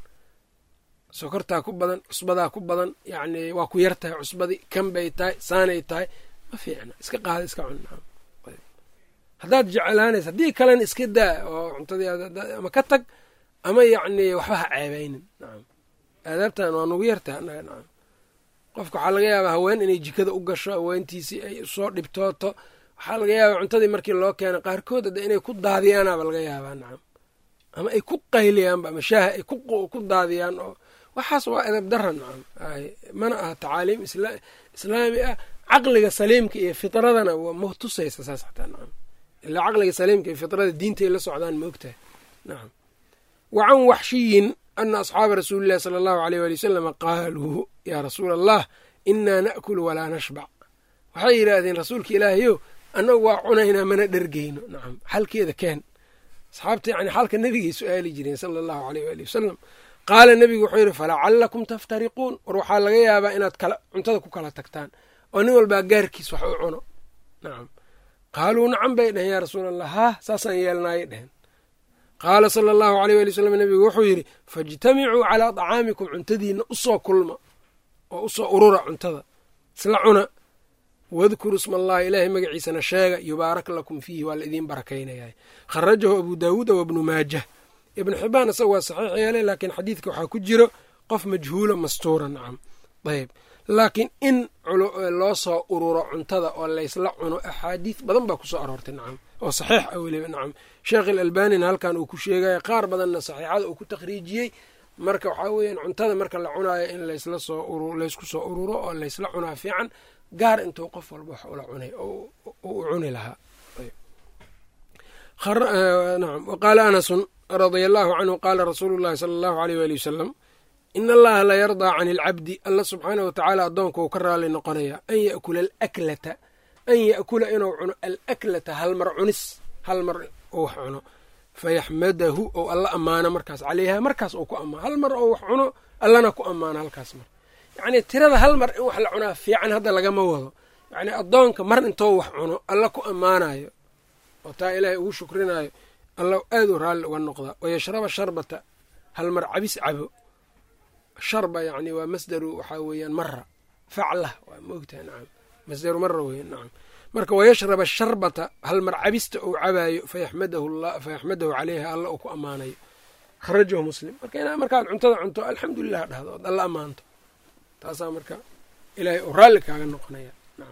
sokortaa ku badan cusbadaa ku badan yacni waa ku yar tahay cusbadii kan bay tahay saanay tahay ma fiicna iska qaada iska cun haddaad jeclaanaysa haddii kalena iska daa oo cuntadii ama ka tag ama yacni waxba ha ceebaynin nacam aadaabtan waa nugu yartahay annaga nacam qofka waxaa laga yaabaa haween inay jikada u gasho haweentiisii ay usoo dhibtooto waxaa laga yaabaa cuntadii markii loo keena qaarkood hadde inay ku daadiyaanaaba laga yaabaa nacam ama ay ku qayliyaanba ama shaaha ay ku daadiyaan oo waxaas waa edab dara nacam mana aha tacaaliim islaami ah caqliga saliimka iyo fitradana ma tusaysa saas xataa nacam ilaa caqliga saliimka iyo fitrada diintay la socdaan ma ogtahay nacam wa can waxshiyin ana asxaaba rasuulillahi sala allahu aleyh waali wasalama qaaluu yaa rasuula allah inaa na'kulu walaa nashbac waxay yidhaahdeen rasuulka ilaahayow annagu waa cunaynaa mana dhergeyno nacam xalkeeda keen asxaabta yani xalka nebigay su-aali jireen sala allahu aleyh waali wasalam qaala nebigu wuxuu yidhi falacallakum taftariquun war waxaa laga yaabaa inaad kala cuntada ku kala tagtaan oo nin walbaa gaarkiis wax u cuno nacam qaaluu nacam bay dheheen yaa rasuula allah haah saasaan yeelnaayay dheheen qaala sala allahu aleyh waali wasalam nebigu wuxuu yidhi faijtamicuu calaa dacaamikum cuntadiinna usoo kulma oo usoo urura cuntada isla cuna wadkuru isma allahi ilaahay magaciisana sheega yubaarak lakum fiihi waa la idiin barakaynayaa kharajahu abu daawuuda wabnu maajah ibnu xibaan isaga waa saxiix yeelay laakiin xadiidka waxaa ku jiro qof majhuula mastuura nacam ayb laakiin in loo soo ururo cuntada oo laysla cuno axaadiid badan baa kusoo aroortay nacam oo saxiix ah weliba nacam sheekh ilalbanina halkan uu ku sheegaya qaar badanna saxiixada uu ku takhriijiyey marka waxaa weeyaan cuntada marka la cunaayo in laysla soo laysku soo ururo oo laysla cunaa fiican gaar intuu qof walba wax ula cunay oo u cuni lahaa waqaala anasun radia allahu canhu qaala rasuulu llahi sala allahu aleyh waali wasalam in allaha la yardaa can ilcabdi alla subxaanah wa tacaala addoonka uu ka raali noqonaya an yakula alaklata an ya'kula inuu cuno alaklata hal mar cunis hal mar uu wax cuno fayaxmadahu ou alla ammaano markaas caleyha markaas uu ku ammaano hal mar oo wax cuno allana ku ammaano halkaas mar yacnii tirada hal mar in wax la cunaa fiican hadda lagama wado yacnii addoonka mar intoo wax cuno alla ku ammaanayo oo taa ilaahay ugu shukrinaayo alla aad u raalli uga noqdaa wayashraba sharbata hal mar cabis cabo sharba yacni waa masdaru waxaa weeyaan mara faclah waa maogtaha nacam masdaru mara weya nacam marka wayashraba sharbata hal mar cabista uu cabaayo fayaxmadahu caleyha alla uu ku ammaanayo kharajahu muslim marka inaa markaad cuntada cunto alxamdulilah dhahdo ood alla ammaanto taasaa marka ilaahay uu raalli kaaga noqonaya nacam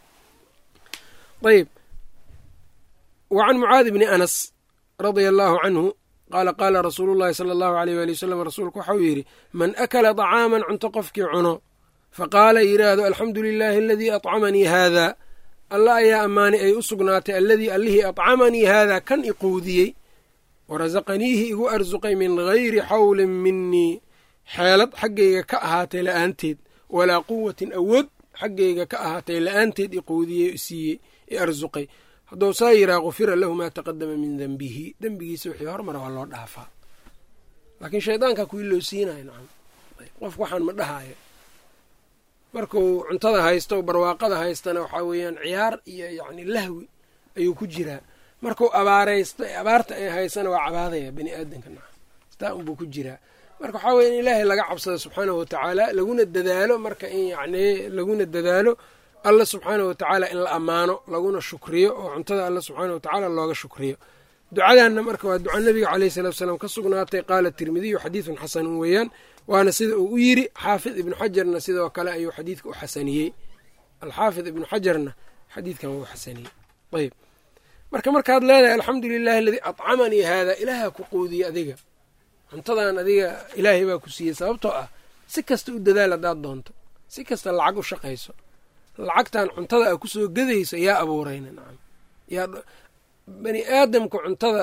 ayb wa can mucaadi bni anas radia allaahu canhu qaala qaala rasuulu llahi sala allahu aleyh waali wasalam rasuulku waxauu yidhi man akala dacaaman cunto qofkii cuno faqaala yidhaahdo alxamdu lilaahi aladii acamanii haada alla ayaa ammaanay ay u sugnaatay alladii allihii acamanii haadaa kan iquudiyey warasaqaniihi igu arsuqay min gayri xawlin minii xeelad xaggayga ka ahaatay la'aanteed walaa quwatin awood xaggayga ka ahaatay la'aanteed iquudiyey siiyey i arsuqay hadduu saa yiraa kufira lahu maa taqadama min dembihi dembigiisa wixii hormara waa loo dhaafaa laakiin shaydaankaa kuwii loo siinayo nacam qofku waxaan ma dhahaayo markuu cuntada haysto barwaaqada haystana waxaa weeyaan ciyaar iyo yacni lahwi ayuu ku jiraa markuu abaaraysto abaarta ay haysana waa cabaadaya bani aadamka naca sitaa unbuu ku jiraa marka waxaa weye in ilaahay laga cabsado subxaanahu watacaala laguna dadaalo marka in yacni laguna dadaalo alla subxaanahu watacaala in la ammaano laguna shukriyo oo cuntada alla subxaanahu watacaala looga shukriyo ducadanna marka waa duca nabiga caleyhi salatu salaam ka sugnaatay qaala tirmidiyu xadiidun xasanun weeyaan waana sida uu u yiri xaafid ibnu xajarna sidoo kale ayuu xadiidka u xasaniyey alxaafid ibnu xajarna xadiidkan wuu xasaniyey ayb marka markaad leedahay alxamdu lilahi aladii acamanii haada ilaaha ku quudiyey adiga cuntadan adiga ilaahay baa ku siiyey sababtoo ah si kasta u dadaal haddaad doonto si kasta lacag u shaqayso lacagtan cuntada a kusoo gadayso yaa abuurayna nacam yaa bani aadamka cuntada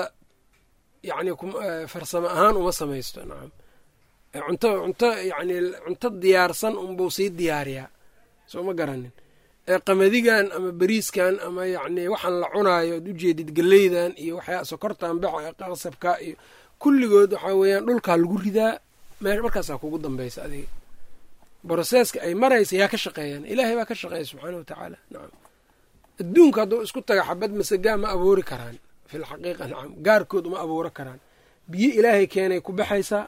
yacni farsamo ahaan uma samaysto nacam cunto cunto yacni cunto diyaarsan unbuu sii diyaariyaa soo ma garanin ee qamadigan ama beriiskan ama yacni waxaan la cunaayo ad ujeedid geleydan iyo waxyaa sokortan baxa qasabka iyo kulligood waxaa weeyaan dhulkaa lagu ridaa me markaasaa kugu dambaysa adiga broseska ay maraysa yaa ka shaqeeyaan ilaahay baa ka shaqeeya subxaana wa tacaala nacam adduunka hadduu isku taga xabad masagaa ma abuuri karaan fil xaqiiqa nacam gaarkood uma abuuro karaan biyo ilaahay keenay ku baxaysaa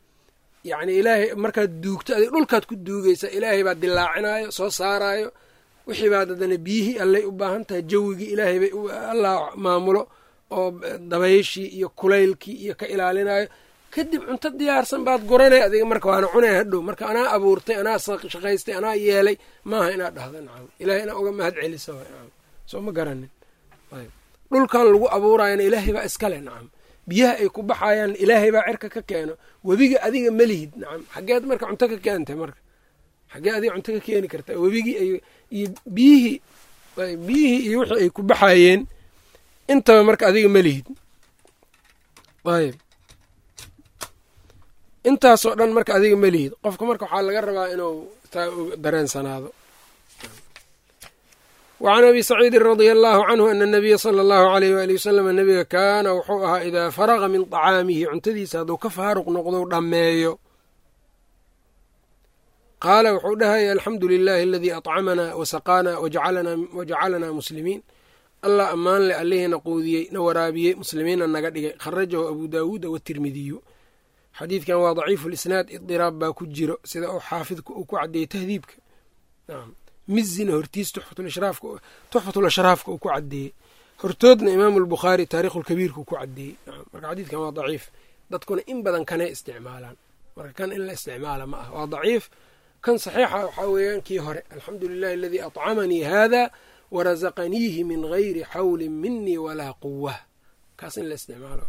yacni ilaahay markaad duugto adig dhulkaad ku duugaysaa ilaahay baa dilaacinaayo soo saaraayo wixii baad haddana biyihii allay u baahan tahay jawigii ilaahay bay allah maamulo oo dabayshii iyo kulaylkii iyo ka ilaalinayo kadib cunto diyaarsan baad guranay adiga marka waana cunay hadhow marka anaa abuurtay anaa shaqaystay anaa yeelay maaha inaad dhahdo nacam ilahay inaa uga mahad celiso nacam soo ma garanin dhulkan lagu abuurayana ilaahay baa iskale nacam biyaha ay ku baxayaan ilaahay baa cirka ka keeno webiga adiga melihid nacam xageed marka cunto ka keentay marka xagee adiga cunto ka keeni kartaa webigii ay iyo biyihii biyihii iyo wixii ay ku baxayeen intaba marka adiga melihid ayb intaasoo dhan marka adiga melihid qofka marka waxaa laga rabaa inuu taa dareensanaado wacan abi saciidin radia allahu canhu ana nabiya sala allahu aleyh waali wasalam nabiga kaana wuxuu ahaa idaa faraqa min طacaamihi cuntadiisa hadduu ka faaruq noqdou dhammeeyo qaala wuxuu dhahaya alxamdu lilahi aladii aطcamanaa wasaqaanaa wajacalanaa muslimiin allah ammaan leh allihiina quudiyey na waraabiyey muslimiinna naga dhigay kharajahu abu daawuuda watirmidiyu xadiidkan waa daciifu lisnaad idiraab baa ku jiro sida uu xaafidku uu ku caddeeyey tahdiibka mizina hortiis tuxfatul ashraafka uu ku caddeeyey hortoodna imaamu albukhaari taarikhulkabiirka uu ku caddeeyey marka xadiidkan waa daciif dadkuna in badan kanay isticmaalaan marka kan in la isticmaala ma ah waa daciif kan saxiixa waxaa weeyaan kii hore alxamdu lilahi aladii acamanii hada warasaqaniihi min gayri xawlin minii walaa quwa kaas in la isticmaalo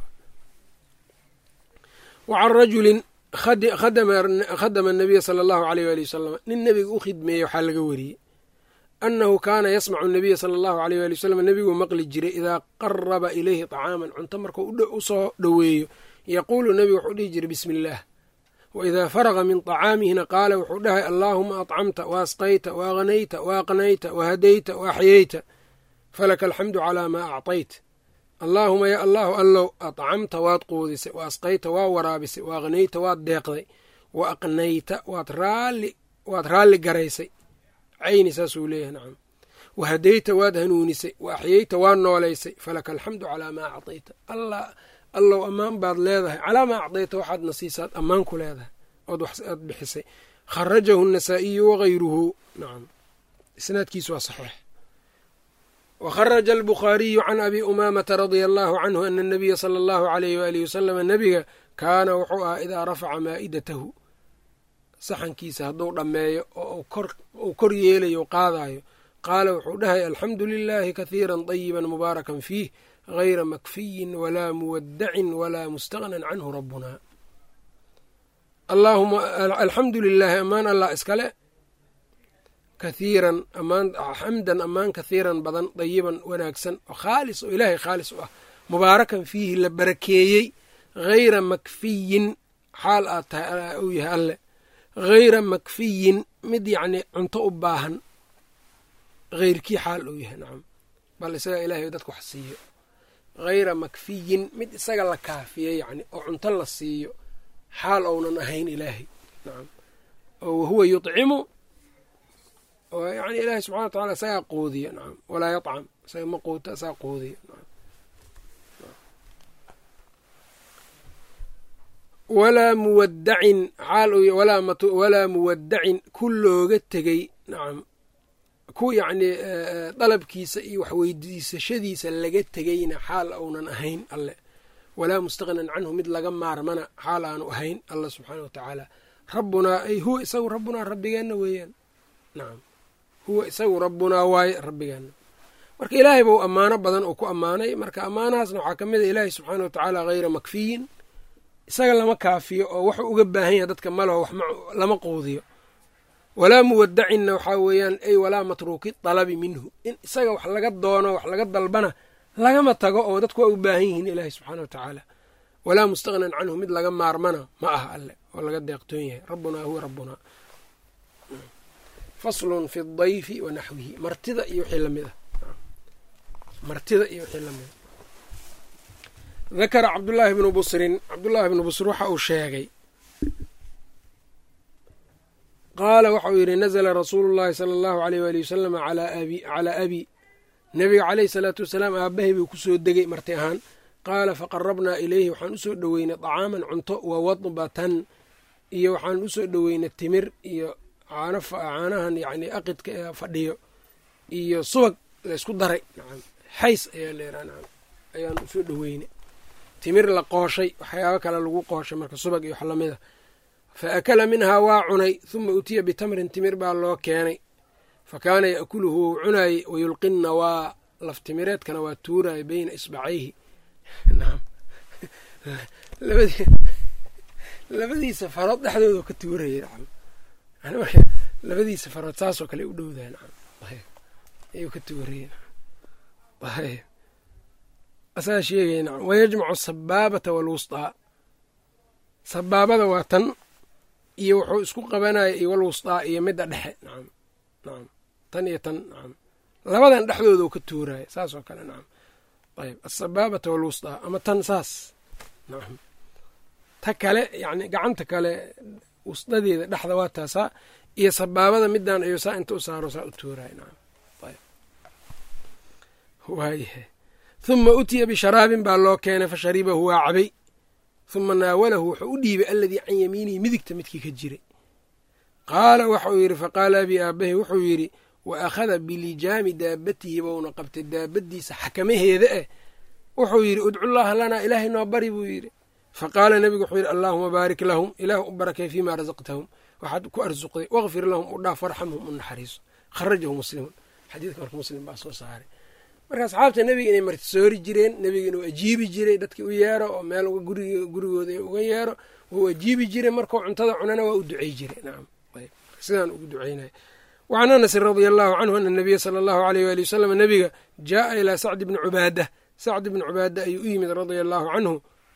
wacan rajulin khadama anabiya sala allahu aleyh waali wasalam nin nebiga u khidmeeyey waxaa laga wariyey annahu kaana yasmacu nabiya sala allahu aleyh waali wasalam nebiguu maqli jiray idaa qaraba ilayhi طacaaman cunto markuu u soo dhoweeyo yaquulu nebigu wuxuu dhihi jiray bismi illaah waidaa faraqa min طacaamihina qaala wuxuu dhahay allaahuma acamta waasqayta waagnayta waaqnayta wahadayta waaxyeyta falaka alxamdu calaa maa acطayt allaahuma ya allahu allow acamta waad quudisay wa asqayta waa waraabisay wa aqnayta waad deeqday wa aqnayta waad raalli garaysay cayni saasuu leeyahay nacam wa hadayta waad hanuunisay wa axyeyta waad noolaysay falaka alxamdu calaa maa acطayta allow ammaan baad leedahay calaa maa acdayta waxaad nasiisaad ammaan ku leedahay ood aad bixisay kharajahu النasaa'iyu wagayruhu nacam isnaadkiisu waa saxiix wkharaja albukhaariyu can abi umaamata radia allahu canhu ana anabiya sala allahu alayh waalihi wasalama nebiga kaana wuxuu ahaa idaa rafaca maa'idatahu saxankiisa hadduu dhammeeyo oo uu kor yeelayo u qaadayo qaala wuxuu dhahay alxamdu lilaahi kahiira طayiba mubaarakan fiih gayra makfiyin walaa muwadacin walaa mustagnan canhu rabbuna allaahuma alxamdu lilaahi ammaan allah iskale kathiiran ammaan xamdan ammaan kathiiran badan dayiban wanaagsan oo khaalis oo ilaahay khaalis u ah mubaarakan fiihi la barakeeyey hayra makfiyin xaal aad tahay uu yahay alle hayra makfiyin mid yacnii cunto u baahan heyrkii xaal uu yahay nacam bal isaga ilaahay dadka wax siiyo hayra makfiyin mid isaga la kaafiyey yacni oo cunto la siiyo xaal ounan ahayn ilaahay nacam oo wahuwa yuطcimu oo yani ilaahay subxana wa tacala isagaa quudiya nacam walaa yacam isaga ma quuta isaga quudiya nacam walaa muwadacin xaal walaa muwadacin ku looga tegey nacam ku yacnii dalabkiisa iyo waxweydiisashadiisa laga tegeyna xaal aunan ahayn alle walaa mustaqnan canhu mid laga maarmana xaal aanu ahayn allah subxaana wa tacaala rabbunaa ay huwa isagu rabbunaa rabbigeenna weeyaan nacam huwa isagu rabbunaa waaye rabbigeenna marka ilaahay bau ammaano badan oo ku ammaanay marka ammaanahaasna waxaa ka mid a ilaahay subxaana wa tacaala hayra makfiyin isaga lama kaafiyo oo wuxuu uga baahan yahay dadka malaho wax lama quudiyo walaa muwadacinna waxaa weeyaan ay walaa matruuki dalabi minhu in isaga wax laga doono wax laga dalbana lagama tago oo dadku waa u baahan yihiin ilaahay subxaana wa tacaala walaa mustaqnan canhu mid laga maarmana ma aha alle oo laga deeqtoon yahay rabbunaa huwa rabbunaa faslun fi dayfi wa naxwihi martida iyo wixii lamid ah martida iyo wixii lamid a dakara cabdullaahi bnu busrin cabdullaahi bnu busr waxa uu sheegay qaala waxauu yidhi nazla rasuulu llahi sala allahu aleyh waali wasalam calaa abi nebiga caleyhi salaatu wasalaam aabahay buu ku soo degay marti ahaan qaala faqarabnaa ilayhi waxaan usoo dhoweynay dacaaman cunto wa wadbatan iyo waxaan usoo dhoweynay timir iyo caanahan yani aqidka ee fadhiyo iyo subag laysku daray nacam xays ayaa leeraa nacam ayaan usoo dhoweynay timir la qooshay waxyaabo kale lagu qooshay marka subag iyo wax lamida fa akala minhaa waa cunay huma utiya bitamrin timir baa loo keenay fa kaana yaakuluhu wou cunaayey wayulqinna waa laftimireedkana waa tuuraya beyna isbacayhi nacam labadiisa farood dhexdooda ka tuuraya nacam marka labadiisa farood saasoo kale u dhowdaha nacam ayuu ka tuuraya nacam asaa sheegaya nacam wayajmacu asabaabata waalwusطaa sabaabada waa tan iyo wuxuu isku qabanaya iyo walwusطaa iyo midda dhexe nacam nacam tan iyo tan nacam labadan dhexdooda u ka tuuraya saas oo kale nacam ayb asabaabata walwusطaa ama tan saas nacam ta kale yani gacanta kale wusdadeeda dhexda waa taasaa iyo sabaabada midaan ayuu saa inta u saaro saa u tuuraya nacam ayb waayahay huma utiya bisharaabin baa loo keenay fa sharibahu waa cabay huma naawalahu wuxuu u dhiibay aladii can yamiinihi midigta midkii ka jiray qaala waxauu yidhi faqaala abi aabahi wuxuu yidhi wa akhada bilijaami daabatihi bouna qabtay daabadiisa xakamaheeda eh wuxuu yidhi udcullaaha lanaa ilaahay noo bari buu yidhi faqaala nebigu wuxuu yidhi allaahuma baarik lahum ilaah u barakay fiimaa rasaqtahum waxaad ku arsuqday waqfir lahum u dhaaf warxamhum u naxariiso kharajahu muslimun xadiidka marka muslim baa soo saaray marka asxaabta nebiga inay martisoori jireen nebiga inuu ajiibi jiray dadki u yeero oo meel gurigooda uga yeero wuu ajiibi jiray markuu cuntada cunana waa u ducey jiray nacam sidaan ugu duceynaya wacan anasin radia allahu canhu ana nabiya sala allahu aleyh waali wasalam nebiga jaaa ilaa sacdi bni cubaada sacdi bni cubaada ayuu u yimid radia allahu canhu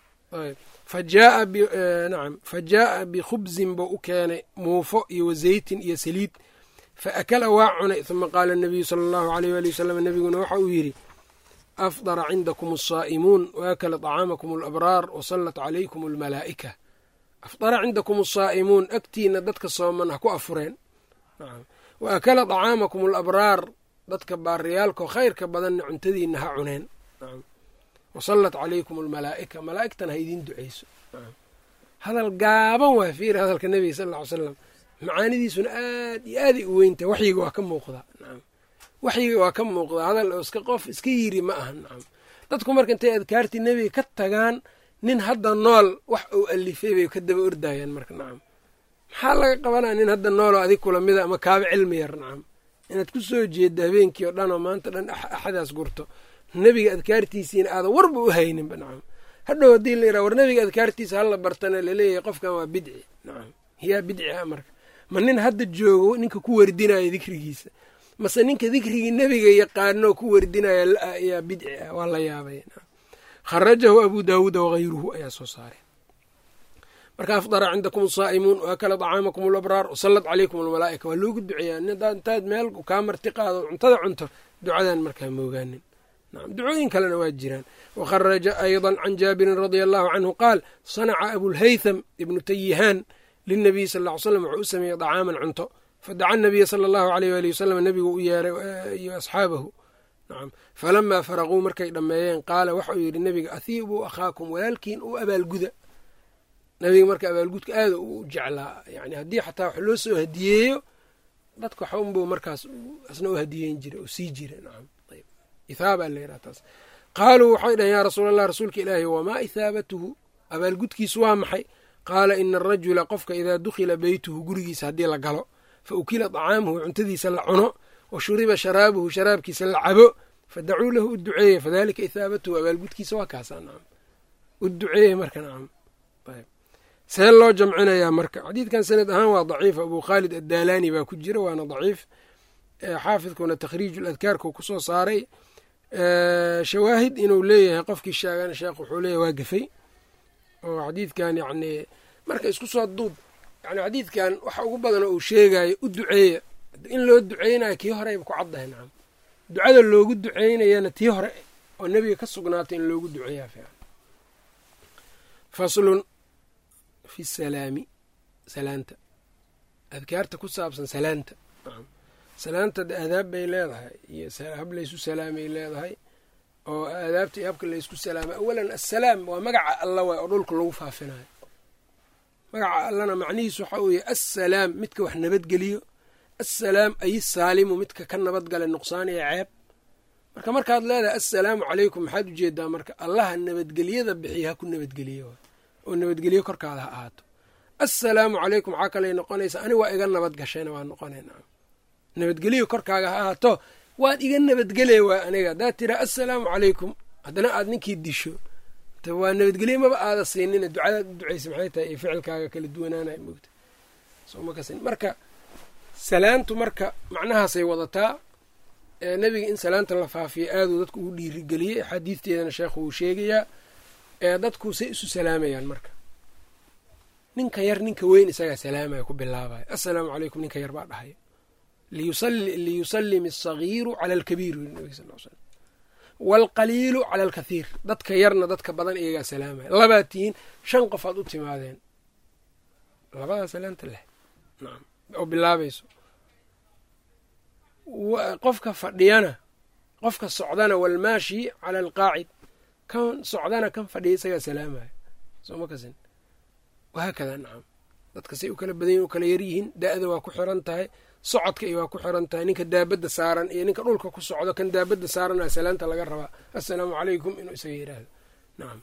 nacam fa jaaa bikhubzin buu u keenay muufo iyo wazeytin iyo saliid fa akala waa cunay huma qaala nabiyu sala allahu aleyh waali wasalam nebiguna waxa uu yidhi afdara cindakum asaa'imuun waakala طacaamakum alabraar wasallat calaykum almalaa'ika afdara cindakum asaa'imuun agtiina dadka sooman ha ku afureen wa akala طacaamakum alabraar dadka baariyaalkao khayrka badanna cuntadiina ha cuneen wasallat calaykum almalaa'ika malaa'igtana ha idiin duceyso hadal gaaban waa fiiri hadalka nebiga sal ll ly slam macaanidiisuna aad iyo aaday u weyntahay waxyiga waa ka muuqdaa nacam waxyiga waa ka muuqdaa hadal oo iska qof iska yiri ma aha nacam dadku marka intay adkaartii nebiga ka tagaan nin hadda nool wax uu alifay bay ka daba ordayaan marka nacam maxaa laga qabanaya nin hadda nooloo adig kula mida ama kaaba cilmi yar nacam inaad ku soo jeedda habeenkii oo dhan oo maanta dhan axadaas gurto nebiga adkaartiisiina aadan warba u hayninba nacam hadhow haddii la yidhaha war nebiga adkaartiisa hala bartana laleeyahay qofkan waa bidci nacam yaa bidci ah marka ma nin hadda joogo ninka ku wardinaya dikrigiisa mase ninka dikrigii nebiga yaqaanoo ku wardinaya yaa bidci ah waa la yaabay kharajahu abu daawuuda wahayruhu ayaa soo saaray marka afdara cindakum asaa'imuun waakala طacaamakum alabraar wasallat calaykum almalaa'ika waa loogu duceeyaa intaad meel kaa marti qaado cuntada cunto ducadan markaa moogaanin nacam ducooyin kalena waa jiraan wakharaja ayضa can jaabirin radia allahu canhu qaal sanaca abulhaytham ibnu tayihaan linabiyi sal ll ly slam wuxuu u sameeyey dacaaman cunto fadaca nabiya sala allahu aleyh waali wasalam nebigu u yeeray iyo asxaabahu nacam falamaa faraquu markay dhammeeyeen qaala waxauu yidhi nebiga ahiibuu akhaakum walaalkiin u abaalguda nabiga marka abaalgudka aada u jeclaa yani haddii xataa wax loo soo hadiyeeyo dadka waxa unbuu markaas asna u hadiyeyn jira oo sii jira nacam ayb ithaaba la yidhaha taas qaaluu waxay dhaheen yaa rasuul allah rasuulka ilaahi wamaa ithaabatuhu abaalgudkiisu waa maxay qaala ina arajula qofka idaa dukhila beytuhu gurigiisa haddii la galo fa ukila dacaamuhu cuntadiisa la cuno wa shuriba sharaabuhu sharaabkiisa la cabo fadacuu lahu u duceeye fadalika ithaabatuhu abaalgudkiisa waa kaasaa nacam u duceeye marka nacam ayb see loo jamcinayaa marka xadiidkan sanad ahaan waa daciif abu khaalid addaalaani baa ku jira waana daciif xaafidkuna takhriiju ladkaarku kusoo saaray shawaahid inuu leeyahay qofkii sheegana sheekh wuxuu leeyahay waa gafay oo xadiidkan yacni marka isku soo duub yani xadiidkan waxa ugu badan oo uu sheegayo u duceeya in loo duceynayo kii horeyba ku caddahay nacam ducada loogu duceynayana tii hore oo nebiga ka sugnaatay in loogu duceeyaa fiican faslun fi salaami salaanta adkaarta ku saabsan salaanta salaanta de aadaab bay leedahay iyo hab laysu salaamay leedahay oo aadaabta iyo habka laysku salaamay awalan assalaam waa magaca alla waay oo dhulka lagu faafinayo magaca allana macnihiisu waxaa weeye assalaam midka wax nabadgeliyo assalaam ay saalimu midka ka nabadgala nuqsaan iyo ceeb marka markaad leedahay assalaamu calaykum maxaad ujeedaa marka allaha nabadgelyada bixiya ha ku nabadgeliyo oo nabadgelyo korkaada ha ahaato assalaamu calaykum waxaa kaley noqonaysaa ani waa iga nabad gashayna waa noqonayna nabadgelyo korkaaga ha ahaato waad iga nabadgelaya waa aniga haddaad tiraa assalaamu calaykum haddana aad ninkii disho waa nabadgelye maba aada siinina ducadaad u ducaysa maxay tahay iyo ficilkaaga kala duwanaanay mogta marka salaantu marka macnahaasay wadataa nebiga in salaanta la faafiyo aaduu dadku ugu dhiirigeliyey axaadiisteedana sheekhu wuu sheegayaa ee dadku say isu salaamayaan marka ninka yar ninka weyn isagaa salaamaya ku bilaabaya assalaamu calaykum ninka yar baa dhahaya liyusallim asagiiru cala alkabiir yiri nabig sal slam waalqaliilu cala alkathiir dadka yarna dadka badan iyagaa salaamaya labaad tihiin shan qof aad u timaadeen labadaa salaanta leh nacam oo bilaabayso qofka fadhiyana qofka socdana walmaashi cala alqaacid kan socdana kan fadhiya isagaa salaamaya sooma kasin wahaakada nacam dadka say u kala badanyihin u kala yaryihiin da-da waa ku xiran tahay socodka iyo waa ku xiran tahay ninka daabadda saaran iyo ninka dhulka ku socdo kan daabadda saaran a salaanta laga rabaa assalaamu calaykum inuu isaga yidhaahdo nacam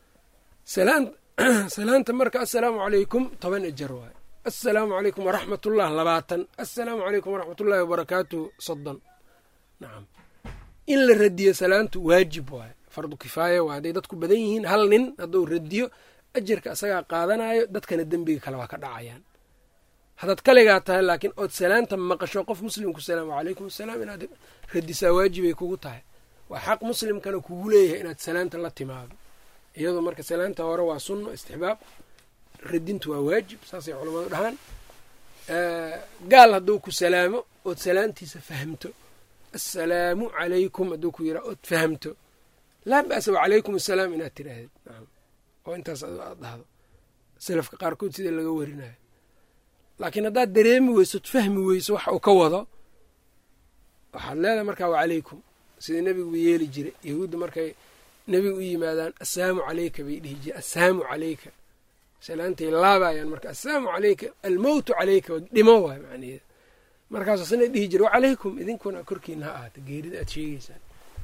salaanta marka assalaamu calaykum toban ejar waayo assalaamu calaykum waraxmatullah labaatan assalaamu calaykum waraxmatullahi wabarakaatuhu soddon nacam in la radiyo salaantu waajib waayo fardu kifaaya waa hadday dadku badan yihiin hal nin hadduu radiyo ajarka isagaa qaadanayo dadkana dembiga kale waa ka dhacayaan haddaad kaligaa tahay laakiin ood salaanta maqasho qof muslimku salaam wacalaykum asalaam inaad radisaa waajibay kugu tahay waa xaq muslimkana kugu leeyahay inaad salaanta la timaado iyadoo marka salaanta hore waa sunno istixbaab radintu waa waajib saasay culammadu dhahaan gaal hadduu ku salaamo ood salaantiisa fahamto assalaamu calaykum hadduu ku yiraa ood fahamto laa ba'sa wacalaykum assalaam inaad tidhaahdid oo intaas aad dhahdo salafka qaarkood sida laga warinayo laakiin haddaad dareemi weysood fahmi weyso waxa uu ka wado waxaad leedahay markaa wacalaykum sida nebigu yeeli jiray yahuudda markay nebiga u yimaadaan assalaamu calayka bay dhihi jire assalaamu calayka salaantay laabayaan marka assalaamu calayka almowtu calayka dhimo waay macnaheeda markaasuu sana dhihi jira wacalaykum idinkuna korkiina ha ahaata geerida aad sheegeysaan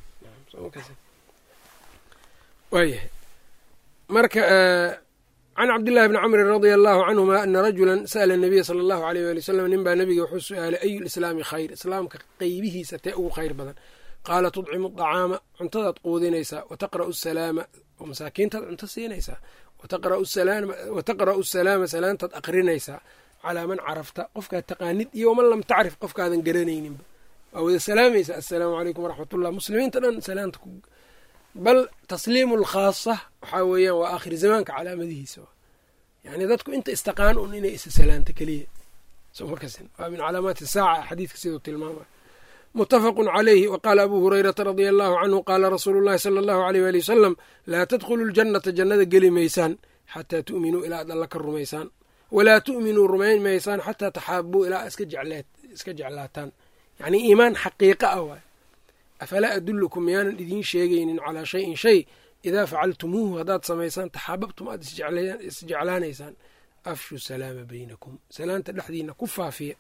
waayahay marka can cabdillahi bni camrin radia allahu canhuma ana rajula sa'la nabiya sala allahu aleyh wali wsalam nin baa nabiga wuxuu su-aalay ayu lislaami khayr islaamka qeybihiisa tee ugu khayr badan qaala tudcimu dacaama cuntadaad quudinaysaa wa taqra'u asalaama oo masaakiintaad cunto siinaysaa wa taqra'u asalaama salaantaad aqrinaysaa calaa man carafta qofkaad taqaanid iyo waman lam tacrif qofkaadan garanayninba waa wada salaamaysaa assalaamu calaykum waraxmatullah muslimiinta dhan salaanta bal tasliimu alkhaasa waxaa weeyaan waa aakhir zamaanka calaamadihiisa yani dadku inta istaqaan un inay isa salaanta keliya waa min calaamaati saaca xadiidka siduu tilmaamay mutafaqu calayhi waqaala abu hurayrata radia allahu canhu qaala rasuulu llahi sala allahu aleyh wali wasalam laa tadkhulu ljannata jannada geli maysaan xataa tu'minuu ilaa ad alla ka rumaysaan walaa tu'minuu rumayn maysaan xataa taxaabuu ilaa iska jeclaataan yacnii iimaan xaqiiqa ah waay afalaa adullukum miyaanan idiin sheegaynin calaa shayin shay idaa facaltumuuhu haddaad samaysaan taxaababtum aad isjeclaanaysaan afshu salaama baynakum salaanta dhexdiina ku faafiya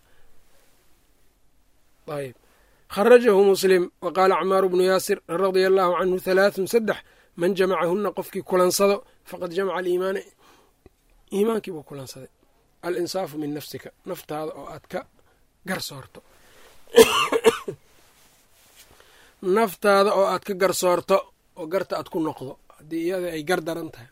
ayb kharajahu muslim wa qaala cmaaru bnu yaasir radia allaahu canhu halaathun saddex man jamacahuna qofkii kulansado faqad jamaca aliimaana iimaankii buu kulansaday alinsaafu min nafsika naftaada oo aad ka garsoorto naftaada oo aad ka garsoorto oo garta aad ku noqdo haddii iyada ay gar daran tahay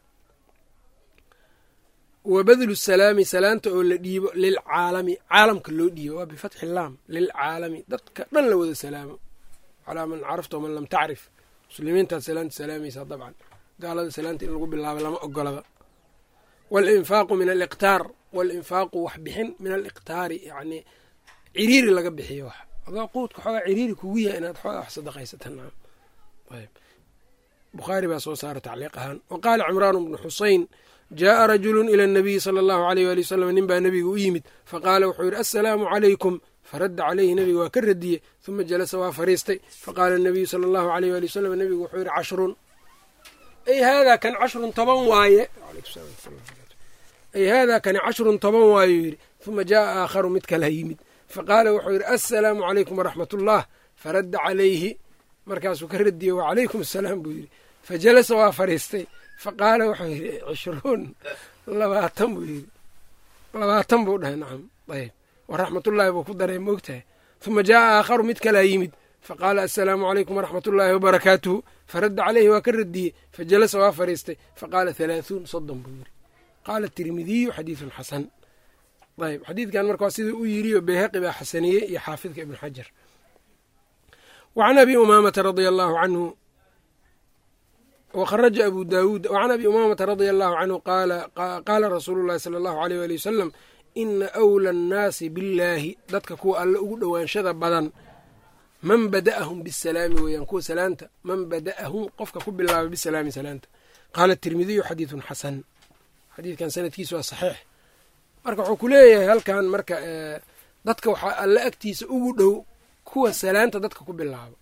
wa badlu salaami salaanta oo la dhiibo lilcaalami caalamka loo dhiibo waa bifatxi laam lilcaalami dadka dhan la wada salaamo calaa man carafta waman lam tacrif muslimiintaad salaanta salaamaysaa dabcan gaalada salaanta in lagu bilaabo lama ogolaba walinfaaqu min aliqtaar walinfaaqu wax bixin min aliqtaari yacnii ciriiri laga bixiyo wax adoo quudka xoogaa ciriiri kugu yahay inaad xoogaa wax sadaqaysatan ayb bukhaari baa soo saara tacliiq ahaan wa qaala cimraan bnu xuseyn jaءa rajulu ilى الnabiyi salى اllahu aleyh wali wasalam nin baa nebiga u yimid faqaala wuxuu yidhi assalaamu calaykum faradda caleyhi nebiga waa ka radiyey huma jalasa waa fariistay faqaala الnabiyu salى اllahu aleyh wali wasalam nebigu wuxuu yidhi cashrun ay haadaa kan cashrun toban waaye ay haadaa kani cashrun toban waayuu yidhi huma jaءa aakharu mid kala yimid faqaala wuxuu yidhi assalaamu calaykum waraxmat ullah faradda calayhi markaasuu ka radiyey wacalaykum asalaam buu yidhi fajalasa waa fariistay faqaala wuxuu yidhi cishruun labaatan buu yidhi labaatan buu dhahay nacam ayb waraxmatullaahi buu ku daray moogtahay huma jaaa aakharu mid kalaa yimid faqaala assalaamu calaykum waraxmat ullaahi wabarakaatuhu faradda caleyhi waa ka radiyey fajalasa waa fariistay faqaala halaaثuun soddon buu yidhi qaala tirmidiyu xadiidun xasan ayb xadiidkan marka waa siduu u yiriyo beyhaqi baa xasaniyey iyo xaafidka ibnu xajar wa can abi umaamata radia allaahu canhu wkharaja abu daawuud wacan abi umaamata radia allahu canhu qaala rasuulu llahi sala allahu aleyh wali wasalam ina awla annaasi billaahi dadka kuwa alle ugu dhowaanshada badan man bada'ahum bisalaami weeyaan kuwa salaanta man bada'ahum qofka ku bilaaba bisalaami salaanta qaala tirmidiyu xadiidun xasan xadiidkan sanadkiisu waa saxiix marka wuxuu ku leeyahay halkan marka dadka waxaa alle agtiisa ugu dhow kuwa salaanta dadka ku bilaabo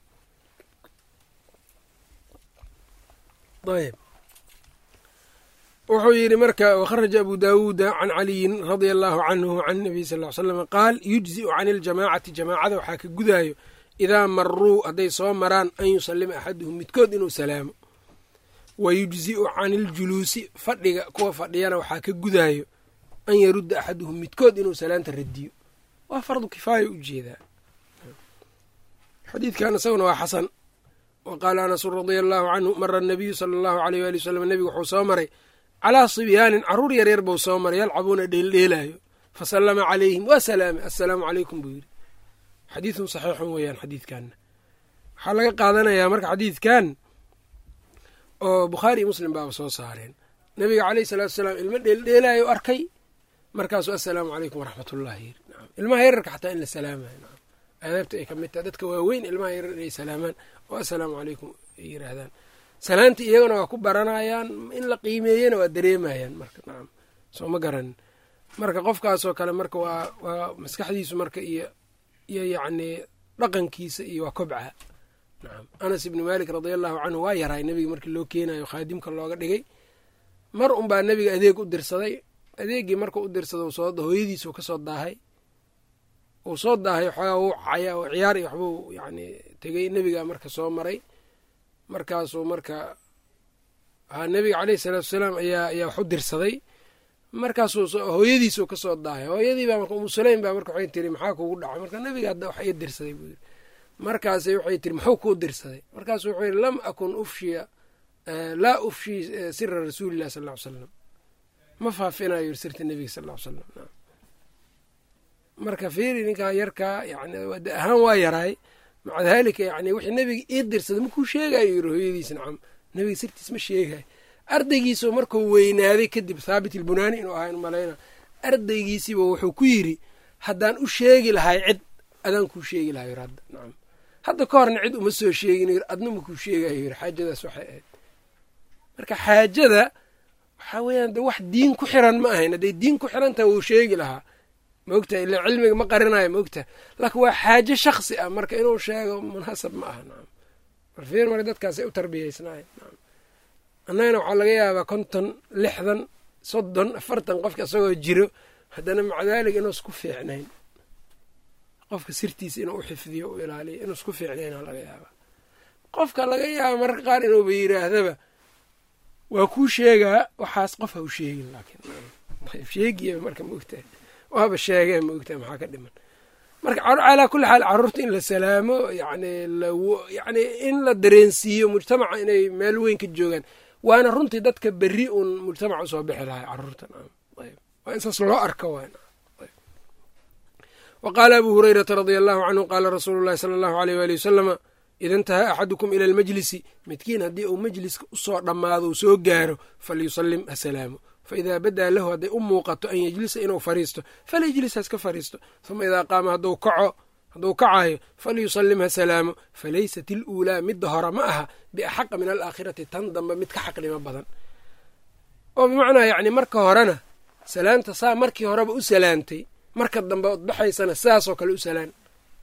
ayb wuxuu yidhi marka wakharaja abu daawuuda can caliyin radia allaahu canhu can nabiy sal ly slam qaal yujzi'u can iljamaacati jamaacada waxaa ka gudaayo idaa maruu hadday soo maraan an yusalima axaduhum midkood inuu salaamo wa yujzi'u can iljuluusi fadhiga kuwa fadhiyana waxaa ka gudaayo an yarudda axaduhum midkood inuu salaanta radiyo waa fardu kifaaya u jeedaa xadiidkan isaguna waa xasan wa qaala anasun radia allaahu canhu mara anabiyu sala allahu aleyh waali wasalam nebigu wuxuu soo maray calaa sibyaanin carruur yaryar buu soo maray yalcabuuna dheeldheelaayo fa sallama calayhim waa salaamay assalaamu calaykum buu yidhi xadiidun saxiixun weeyaan xadiidkanna waxaa laga qaadanayaa marka xadiidkan oo bukhaari iyo muslim baaba soo saareen nebiga caleyhi salaatu salaam ilmo dheeldheelaayo arkay markaasuu assalaamu calaykum waraxmatullahi yiri ilmaha yararka xataa in la salaamayo aadaabta ay ka mid tahay dadka waaweyn ilmaha yarar inay salaamaan oo assalaamu calaykum ay yiraahdaan salaantii iyagana waa ku baranayaan in la qiimeeyena waa dareemayaan marka nacam soo ma garanin marka qofkaasoo kale marka waa waa maskaxdiisu marka iyo iyo yacnii dhaqankiisa iyo waa kobca nacam anas ibni maalik radia allahu canhu waa yaraay nebiga markii loo keenayo khaadimka looga dhigay mar unbaa nebiga adeeg u dirsaday adeeggii marka u dirsada soo hooyadiisuu ka soo daahay uu soo daahay waxoogaa wuu caya oo ciyaar iyo waxbuu yacni tegey nebigaa marka soo maray markaasuu marka haa nebiga caleyhi salaatu wasalaam ayaa ayaa wax u dirsaday markaasuu hooyadiisuu ka soo daahay hooyadii baa marka umu sulaym baa marka waxay tiri maxaa kugu dhacay marka nebiga hadda wax ii dirsaday buu yidhi markaasay waxay tiri muxuu kuu dirsaday markaasu wuxuu yidhi lam akun ufshiya laa ufshii sira rasuulillahi sal ll ly slam ma faafinayo yiri sirta nebiga sal ll ly slam marka fiiri ninkaa yarkaa yani da ahaan waa yaraay maca daalika yani wixii nebiga ii dirsaday makuu sheegayo yiri hooyadiis nacam nebiga sirtiis ma sheegayo ardaygiisoo markuu weynaaday kadib thaabit ilbunaani inuu ahaa in malayna ardaygiisiiba wuxuu ku yidri haddaan u sheegi lahay cid adaan kuu sheegi lahay yiri hadda nacam hadda ka horna cid uma soo sheegin yiri adna makuu sheegayo yiri xaajadaas waxay ahayd marka xaajada waxaa weeyaan de wax diin ku xiran ma ahayn hadday diin ku xiran tahay wuu sheegi lahaa maogtaha ila cilmiga ma qarinayo maogtaha laakiin waa xaajo shaksi ah marka inuu sheego munaasab ma aha nacam marfiir marka dadkaasay u tarbiyeysnaay nacam annagana waxaa laga yaabaa konton lixdan soddon afartan qofka isagoo jiro haddana maca daalika inuu isku fiicnayn qofka sirtiisa inuu u xifdiyo u ilaaliyo inuu isku fiicnayna laga yaabaa qofka laga yaaba mararka qaar inuuba yiraahdaba waa kuu sheegaa waxaas qof ha u sheegin laakiin sheegiya marka maogtahay waaba sheegee maogtahay maxaa ka dhiman marka calaa kulli xaal carruurta in la salaamo yani yani in la dareensiiyo mujtamaca inay meel weyn ka joogaan waana runtii dadka berri uun mujtamaca usoo bixi lahay carruurtan waa in saas loo arko wa qaala abu hurayrata radia allahu canhu qaala rasuulu llahi sala allahu aleyh waali wasalama ida intahaa axadukum ila almajlisi midkiin haddii uu majliska usoo dhammaado uu soo gaaro falyusallim asalaamo faidaa badaa lahu hadday u muuqato an yejlisa inuu fariisto falayjlis haska fariisto uma idaa qaama hadduu kaco hadduu kacayo falyusallim ha salaamo falaysat iluulaa midda hore ma aha biaxaqa min alaakhirati tan dambe mid ka xaqnimo badan oo bimacnaa yacni marka horena salaanta saa markii horeba u salaantay marka dambe od baxaysana sidaasoo kale u salaan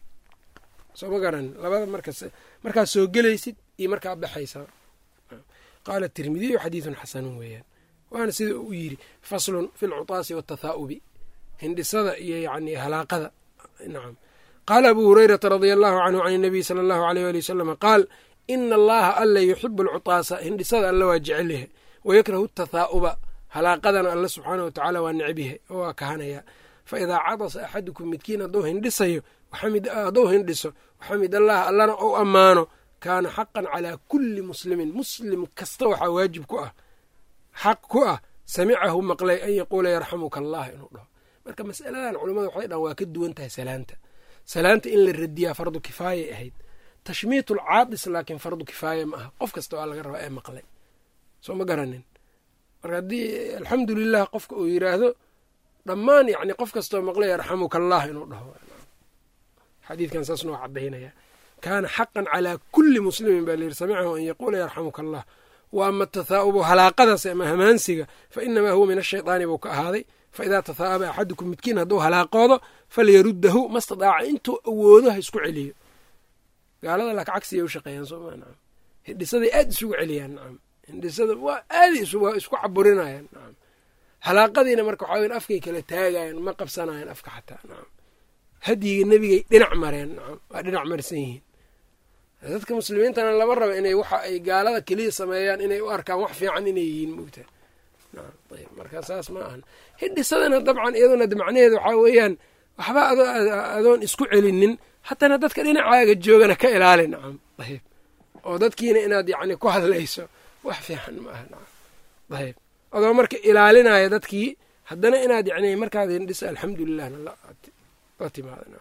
soo ma garan labada markaad soo gelaysid iyo markaa baxaysaa qaala tirmidiyu xadiidun xasanun weeyaan waana sida uu yidhi faslun fi lcutaasi waatahaa'ubi hindhisada iyo yani halaaqada nacam qaala abuu hurayrata radia allahu canhu can inabiy sala allahu aleyh ali wasalama qaal ina allaha alla yuxibu alcutaasa hindhisada alla waa jecel yahay wayakrahu atathaa'uba halaaqadana alla subxaanah wa tacaala waa necb yahay oo waa kahanaya faidaa cadasa axadukum midkiin hadduu hindhisayo hadduu hindhiso waxamid allaha allana ou ammaano kaana xaqan calaa kulli muslimin muslim kasta waxaa waajib ku ah xaq ku ah samicahu maqlay an yaquula yarxamuka allah inuu dhaho marka masaladan culimmada waxay dhahan waa ka duwan tahay salaanta salaanta in la radiyaa fardu kifaayay ahayd tashmiit ulcaadis laakiin fardu kifaaya ma aha qof kasta waa laga rabaa ee maqlay soo ma garanin marka haddii alxamdu lilah qofka uu yiraahdo dhammaan yani qof kastoo maqlay yarxamuka allah inuu dhaho xadiidkan saas noo cadaynaya kaana xaqan calaa kulli muslimin baa layidhi samicahu an yaquula yarxamuka allah wa ama tathaa'ubu halaaqadaas ama hamaansiga fa inamaa huwa min ashaydaani buu ka ahaaday fa idaa tathaa'aba axadukum midkiin hadduu halaaqoodo falyaruddahu ma stadaaca intuu awoodo ha isku celiyo gaalada laka cagsiya u shaqeeyaan sooma nacam hindhisaday aad isugu celiyaan nacam hindhisada waa aada waa isku caburinayaan nacam halaaqadiina marka waxaa weyan afkay kala taagayan ma qabsanayan afka xataa nacam hadyiga nebigay dhinac mareen nacam waa dhinac marsan yihiin dadka muslimiintana lama rabo inay waxa ay gaalada keliya sameeyaan inay u arkaan wax fiican inay yihiin moogta ayb marka saas ma ahan hindhisadana dabcan iyaduna macnaheeda waxaa weeyaan waxba adoon isku celinin hatana dadka dhinacaaga joogana ka ilaali nacam ayb oo dadkiina inaad yacni ku hadlayso wax fiican ma aha nacam ayb adoo marka ilaalinaya dadkii haddana inaad yacni markaad hindhiso alxamdulilahna la timaada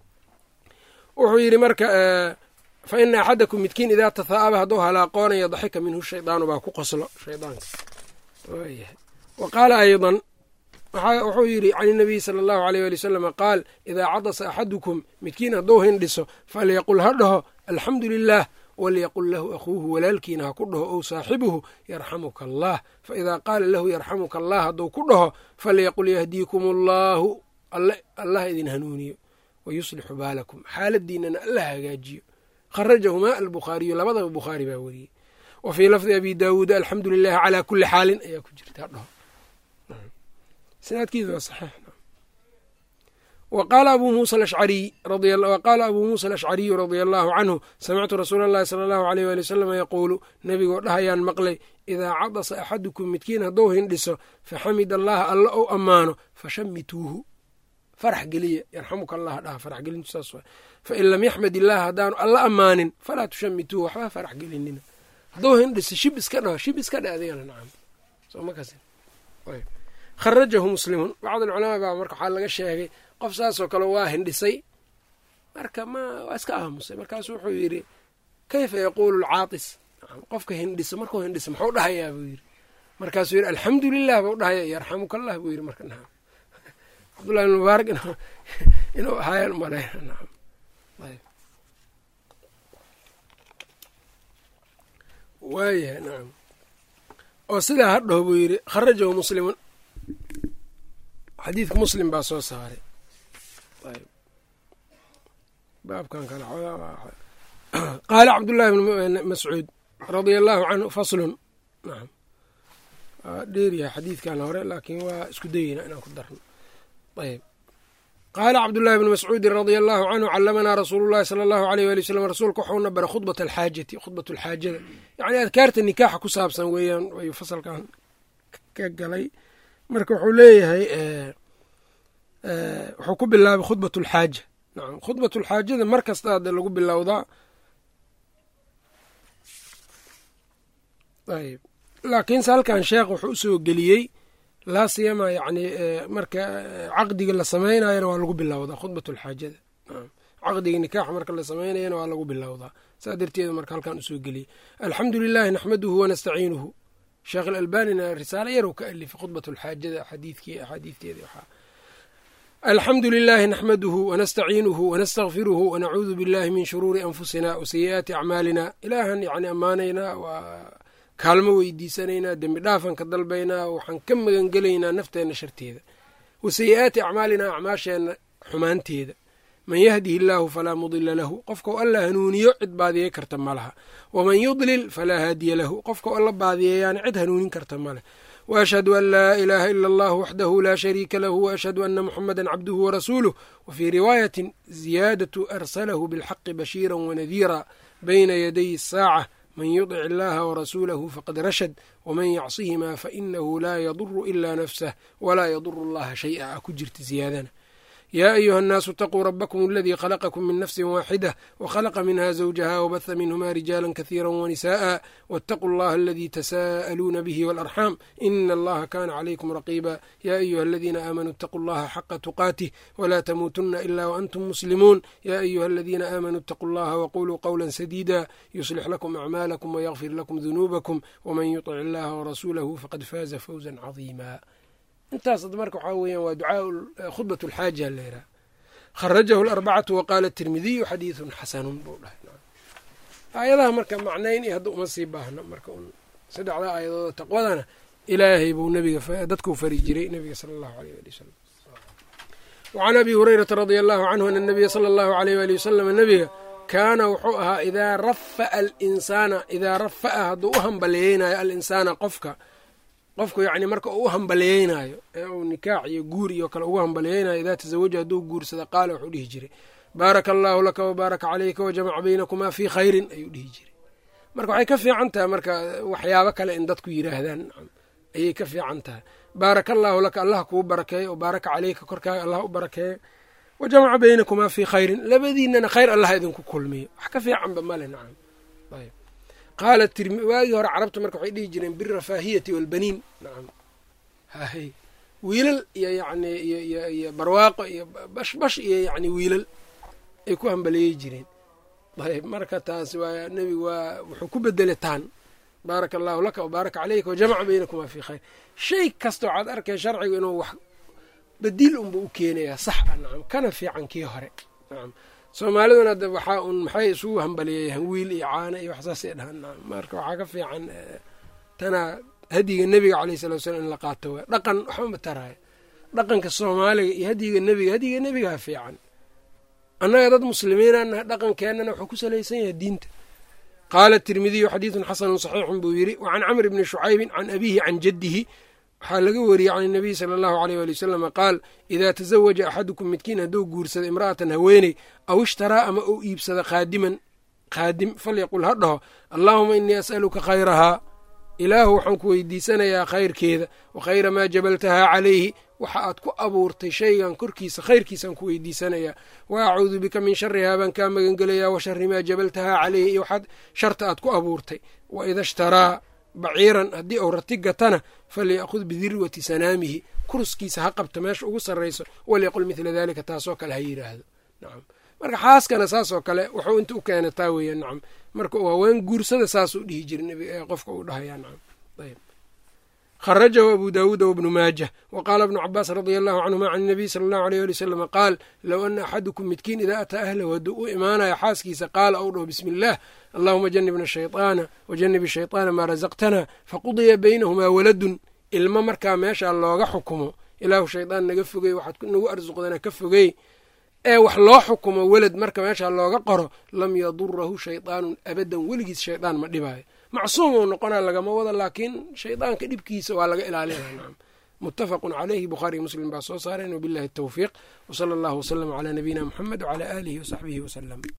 wuxuu yidhi marka fa ina axadakum midkiin idaa tathaa'aba hadduu halaaqoonayo daxika minhu shaydaanu baa ku qoslo shaydaanka waayahay wa qaala aydan wuxuu yidhi can inabiyi sala allahu aleyh ali wasalama qaal idaa cadasa axadukum midkiin hadduu hindhiso falyaqul ha dhaho alxamdu lilah walyaqul lahu akhuuhu walaalkiina ha ku dhaho ow saaxibuhu yarxamuka allah faidaa qaala lahu yarxamuka allah hadduu ku dhaho falyaqul yahdiikum allaahu allah idin hanuuniyo wayuslixu baalakum xaaladiinana alla hagaajiyo kharajahumaa albukhaariyu labadaba bukhaari baa weriyey wa fii lafdi abi daawuuda alxamdu lilahi calaa kuli xaalin ayaa ku jirta dhaho sinaadkiisu waa saxiix waqaala abuu muusa alashcariyu radia allahu canhu samictu rasuula allahi sala allahu aleyh waali wasalama yaquulu nebigoo dhahayaan maqlay idaa cadasa axadukum midkiin hadduu hindhiso faxamid allaha alla ou ammaano fashamituuhu farax geliya yarxamuka allah dhaha farax gelintu saas waa fain lam yaxmad illaha haddaanu alla ammaanin falaa tushamituuhu waxba farax gelinina hadduu hindhiso shib iska dhaho shib iska dhe adigana nacam soo ma kasi kharajahu muslimun bacd alculamaa baa marka waxaa laga sheegay qof saasoo kale waa hindhisay marka ma waa iska aamusay markaasu wuxuu yidhi kayfa yaquulu alcaatis qofka hindhiso markuu hindhiso muxuu dhahayaa buu yidhi markaasuu yidhi alxamdu lilah buu dhahaya yarxamuka allah buu yidhi marka nacam cabdullahi ibn mubaarak inuu ahaayaan umaleyna nacam ayb waayahay nacam oo sidaa ha dhaho buu yidhi kharajahu muslimun xadiidka muslim baa soo saaray baabkan kale qaala cabdullahi bn mascuud radia allahu canhu faslun nacam waa dheeryahay xadiidkan hore laakiin waa isku dayeyna inaan ku darno ayb qaala cabdullaahi bni mascuudin radia allahu canhu callamanaa rasuulu llahi sala allahu aleyh waali wsalam rasuulka waxuuna bara khudbat alxaajati khudbat alxaajada yacni adkaarta nikaaxa ku saabsan weeyaan ayuu fasalkan ka galay marka wuxuu leeyahay wuxuu ku bilaabay khudbat alxaaja nacam khudbat alxaajada mar kasta hadda lagu bilowdaa ayb laakiinse halkan sheekh wuxuu usoo geliyey laa siyama yani marka caqdiga la samaynayana waa lagu bilowdaa khudbat alxaajada caqdiga nikaaxa marka la samaynayana waa lagu bilowdaa saa darteeda marka halkan usoo geliyey alxamdu lilahi naxmaduhu wanastaciinuhu sheekh alalbanina risaalo yarow ka alifay khudbat alxaajada xadiidkii axaadiidteeda waxaa alxamdu lilahi naxmaduhu wanastaciinuhu wanastakfiruhu wanacuudu billahi min shuruuri anfusina wasayi'aati acmaalina ilaahan yani ammaanaynaa waa kaalmo weydiisanaynaa dembi dhaafan ka dalbaynaa waxaan ka magangelaynaa nafteenna sharteeda wa sayi-aati acmaalinaa acmaasheenna xumaanteeda man yahdihi illaahu falaa mudila lahu qofkau alla hanuuniyo cid baadiyey karta ma laha waman yudlil falaa haadiya lahu qofkau alla baadiyeeyaana cid hanuunin karta ma leh waashhadu an laa ilaaha ila allah waxdahu laa shariika lahu waashhadu ana muxamada cabduhu warasuuluh wa fii riwaayatin ziyaadatu arsalahu bilxaqi bashiira wanadiira bayna yaday asaaca man yudic illaha warasuulahu faqad rashad waman yacsihimaa fainahu laa yaduru ilaa nafsah walaa yaduru allaha shay-a a ku jirta ziyaadana yaa ayuha annaasu itaquu rabbakum aladii khalaqakum min nafsin waaxida wakhalaqa minha zawjaha wabaha minhuma rijaala kahiira wanisa'a waataquu allaha aladii tasaa'aluuna bihi waalarxaam ina allaha kana calaykum raqiba ya ayuha aladiina aamanuu itaquu allaha xaqa tuqaatih walaa tamuutunna ila waantum muslimuun ya ayuha aladiina aamanuu itaquu allaha waquluu qowla sadiida yuslix lakum acmaalakum wayakfir lakum dunuubakum waman yutic illaha warasuulahu faqad faaza fawza cadiima intaas marka waxaa weeyaan waa ducaa khudbat alxaaja leeraa kharajahu alarbacatu waqaala tirmidiyu xadiidun xasanun buu dhahay aayadaha marka macnayn iyo hadda uma sii baahno marka un saddexda aayadooda taqwadana ilaahay buu nabiga dadkuu fari jiray nabiga sala allahu aleyh ali wasalam wacan abi hurayrata radia allahu canhu ana nabiya sala allahu aleyh waali wasalam nabiga kaana wuxuu ahaa idaa rafa'a alinsaana idaa rafa'a hadduu u hambaleeyeynayo alinsaana qofka qofku yacni marka uu u hambaliyeynaayo ee uu nikaax iyo guur iyo kale ugu hambaliyeynayo idaa tasawaja hadduu guursada qaala wuxuu dhihi jiray baaraka allaahu laka wabaaraka caleyka wajamaca baynakumaa fii khayrin ayuu dhihi jiray marka waxay ka fiican tahay marka waxyaabo kale in dadku yidhaahdaan ayay ka fiican tahay baaraka allaahu laka allah kuu barakeeyo o baaraka caleyka korkaaga allah u barakeeyo wajamaca baynakumaa fii khayrin labadiinana khayr allah idinku kulmiyo wax ka fiicanba male nacam ayb qaala waagii hore carabta marka waxay dhihi jireen birafaahiyati walbaniin nacam hahay wiilal iyo yacni iyo iyo barwaaqo iyo bashbash iyo yacni wiilal ay ku hambaleeyey jireen ayb marka taas waa nebigu waa wuxuu ku bedelay taan baaraka allahu laka wabaaraka caleyka wajamaca baynakumaa fii khayr shay kasta waxaad arkay sharcigu inuu wax badiil unba u keenayaa sax a nacam kana fiican kii hore nacam soomaaliduna de waxaa un maxay isugu hambaliyeeyaan wiil iyo caano iyo waxsaasay dhahaan marka waxaa ka fiican tana hadiga nebiga caleyh salatu slam in la qaato waa dhaqan waxba ma taraayo dhaqanka soomaaliga iyo hadiga nebiga hadiga nebigaa fiican annaga dad muslimiinaan nahay dhaqankeennana wuxuu ku salaysan yahay diinta qaala tirmidiyu xadiidun xasanun saxiixun buu yidhi wa can camr bni shucaybin can abiihi can jaddihi waxaa laga wariyey can inabiy sala allahu aleyh waali wasalama qaal idaa tasawaja axadukum midkiin hadduu guursada imra'atan haweeney aw ishtaraa ama uu iibsada qaadiman qaadim falyaqul ha dhaho allaahuma inii as'aluka khayrahaa ilaahu waxaan ku weydiisanayaa khayrkeeda wa khayra maa jabaltahaa calayhi waxa aad ku abuurtay shaygan korkiisa khayrkiisaan ku weydiisanayaa wa acuudu bika min sharihaa baan kaa magangelayaa wa shari maa jabaltahaa calayhi iyo waxaad sharta aad ku abuurtay wa ida ishtaraa baciiran haddii uu rati gatana falyakhud bidirwati sanaamihi kurskiisa ha qabto meesha ugu sarrayso walyaqul midla daalika taasoo kale ha yidhaahdo nacam marka xaaskana saasoo kale wuxuu inta u keena taa weeya nacam marka uu haween guursada saasuu dhihi jira nbig qofka uu dhahaya nacam ayb kharajahu abu daawuuda wabnu maajah wa qaala bnu cabaas radia allahu canhuma can inabiy sala allahu aleyh ali wasalama qaal low ana axadukum midkiin idaa ataa ahlahu hadduu u imaanayo xaaskiisa qaala ou dhaho bismi illaah allahuma janibna shayطaana wajanib shayطaana maa rasaqtana faqudiya baynahumaa waladun ilmo markaa meeshaa looga xukumo ilaahu shaydaan naga fogey waxaad nagu arsuqdana ka fogey ee wax loo xukumo welad marka meeshaa looga qoro lam yadurahu shayطaanun abadan weligiis shaydaan ma dhibaayo macsuum uu noqona lagama wada laakiin shaydaanka dhibkiisa waa laga ilaalinaya nacam muttafaqun caleyhi bukhaariy muslim baa soo saareen wabillahi tawfiiq wsala allahu waslama calaa nabiyina muxamed wcalaa aalihi wasaxbihi wasalam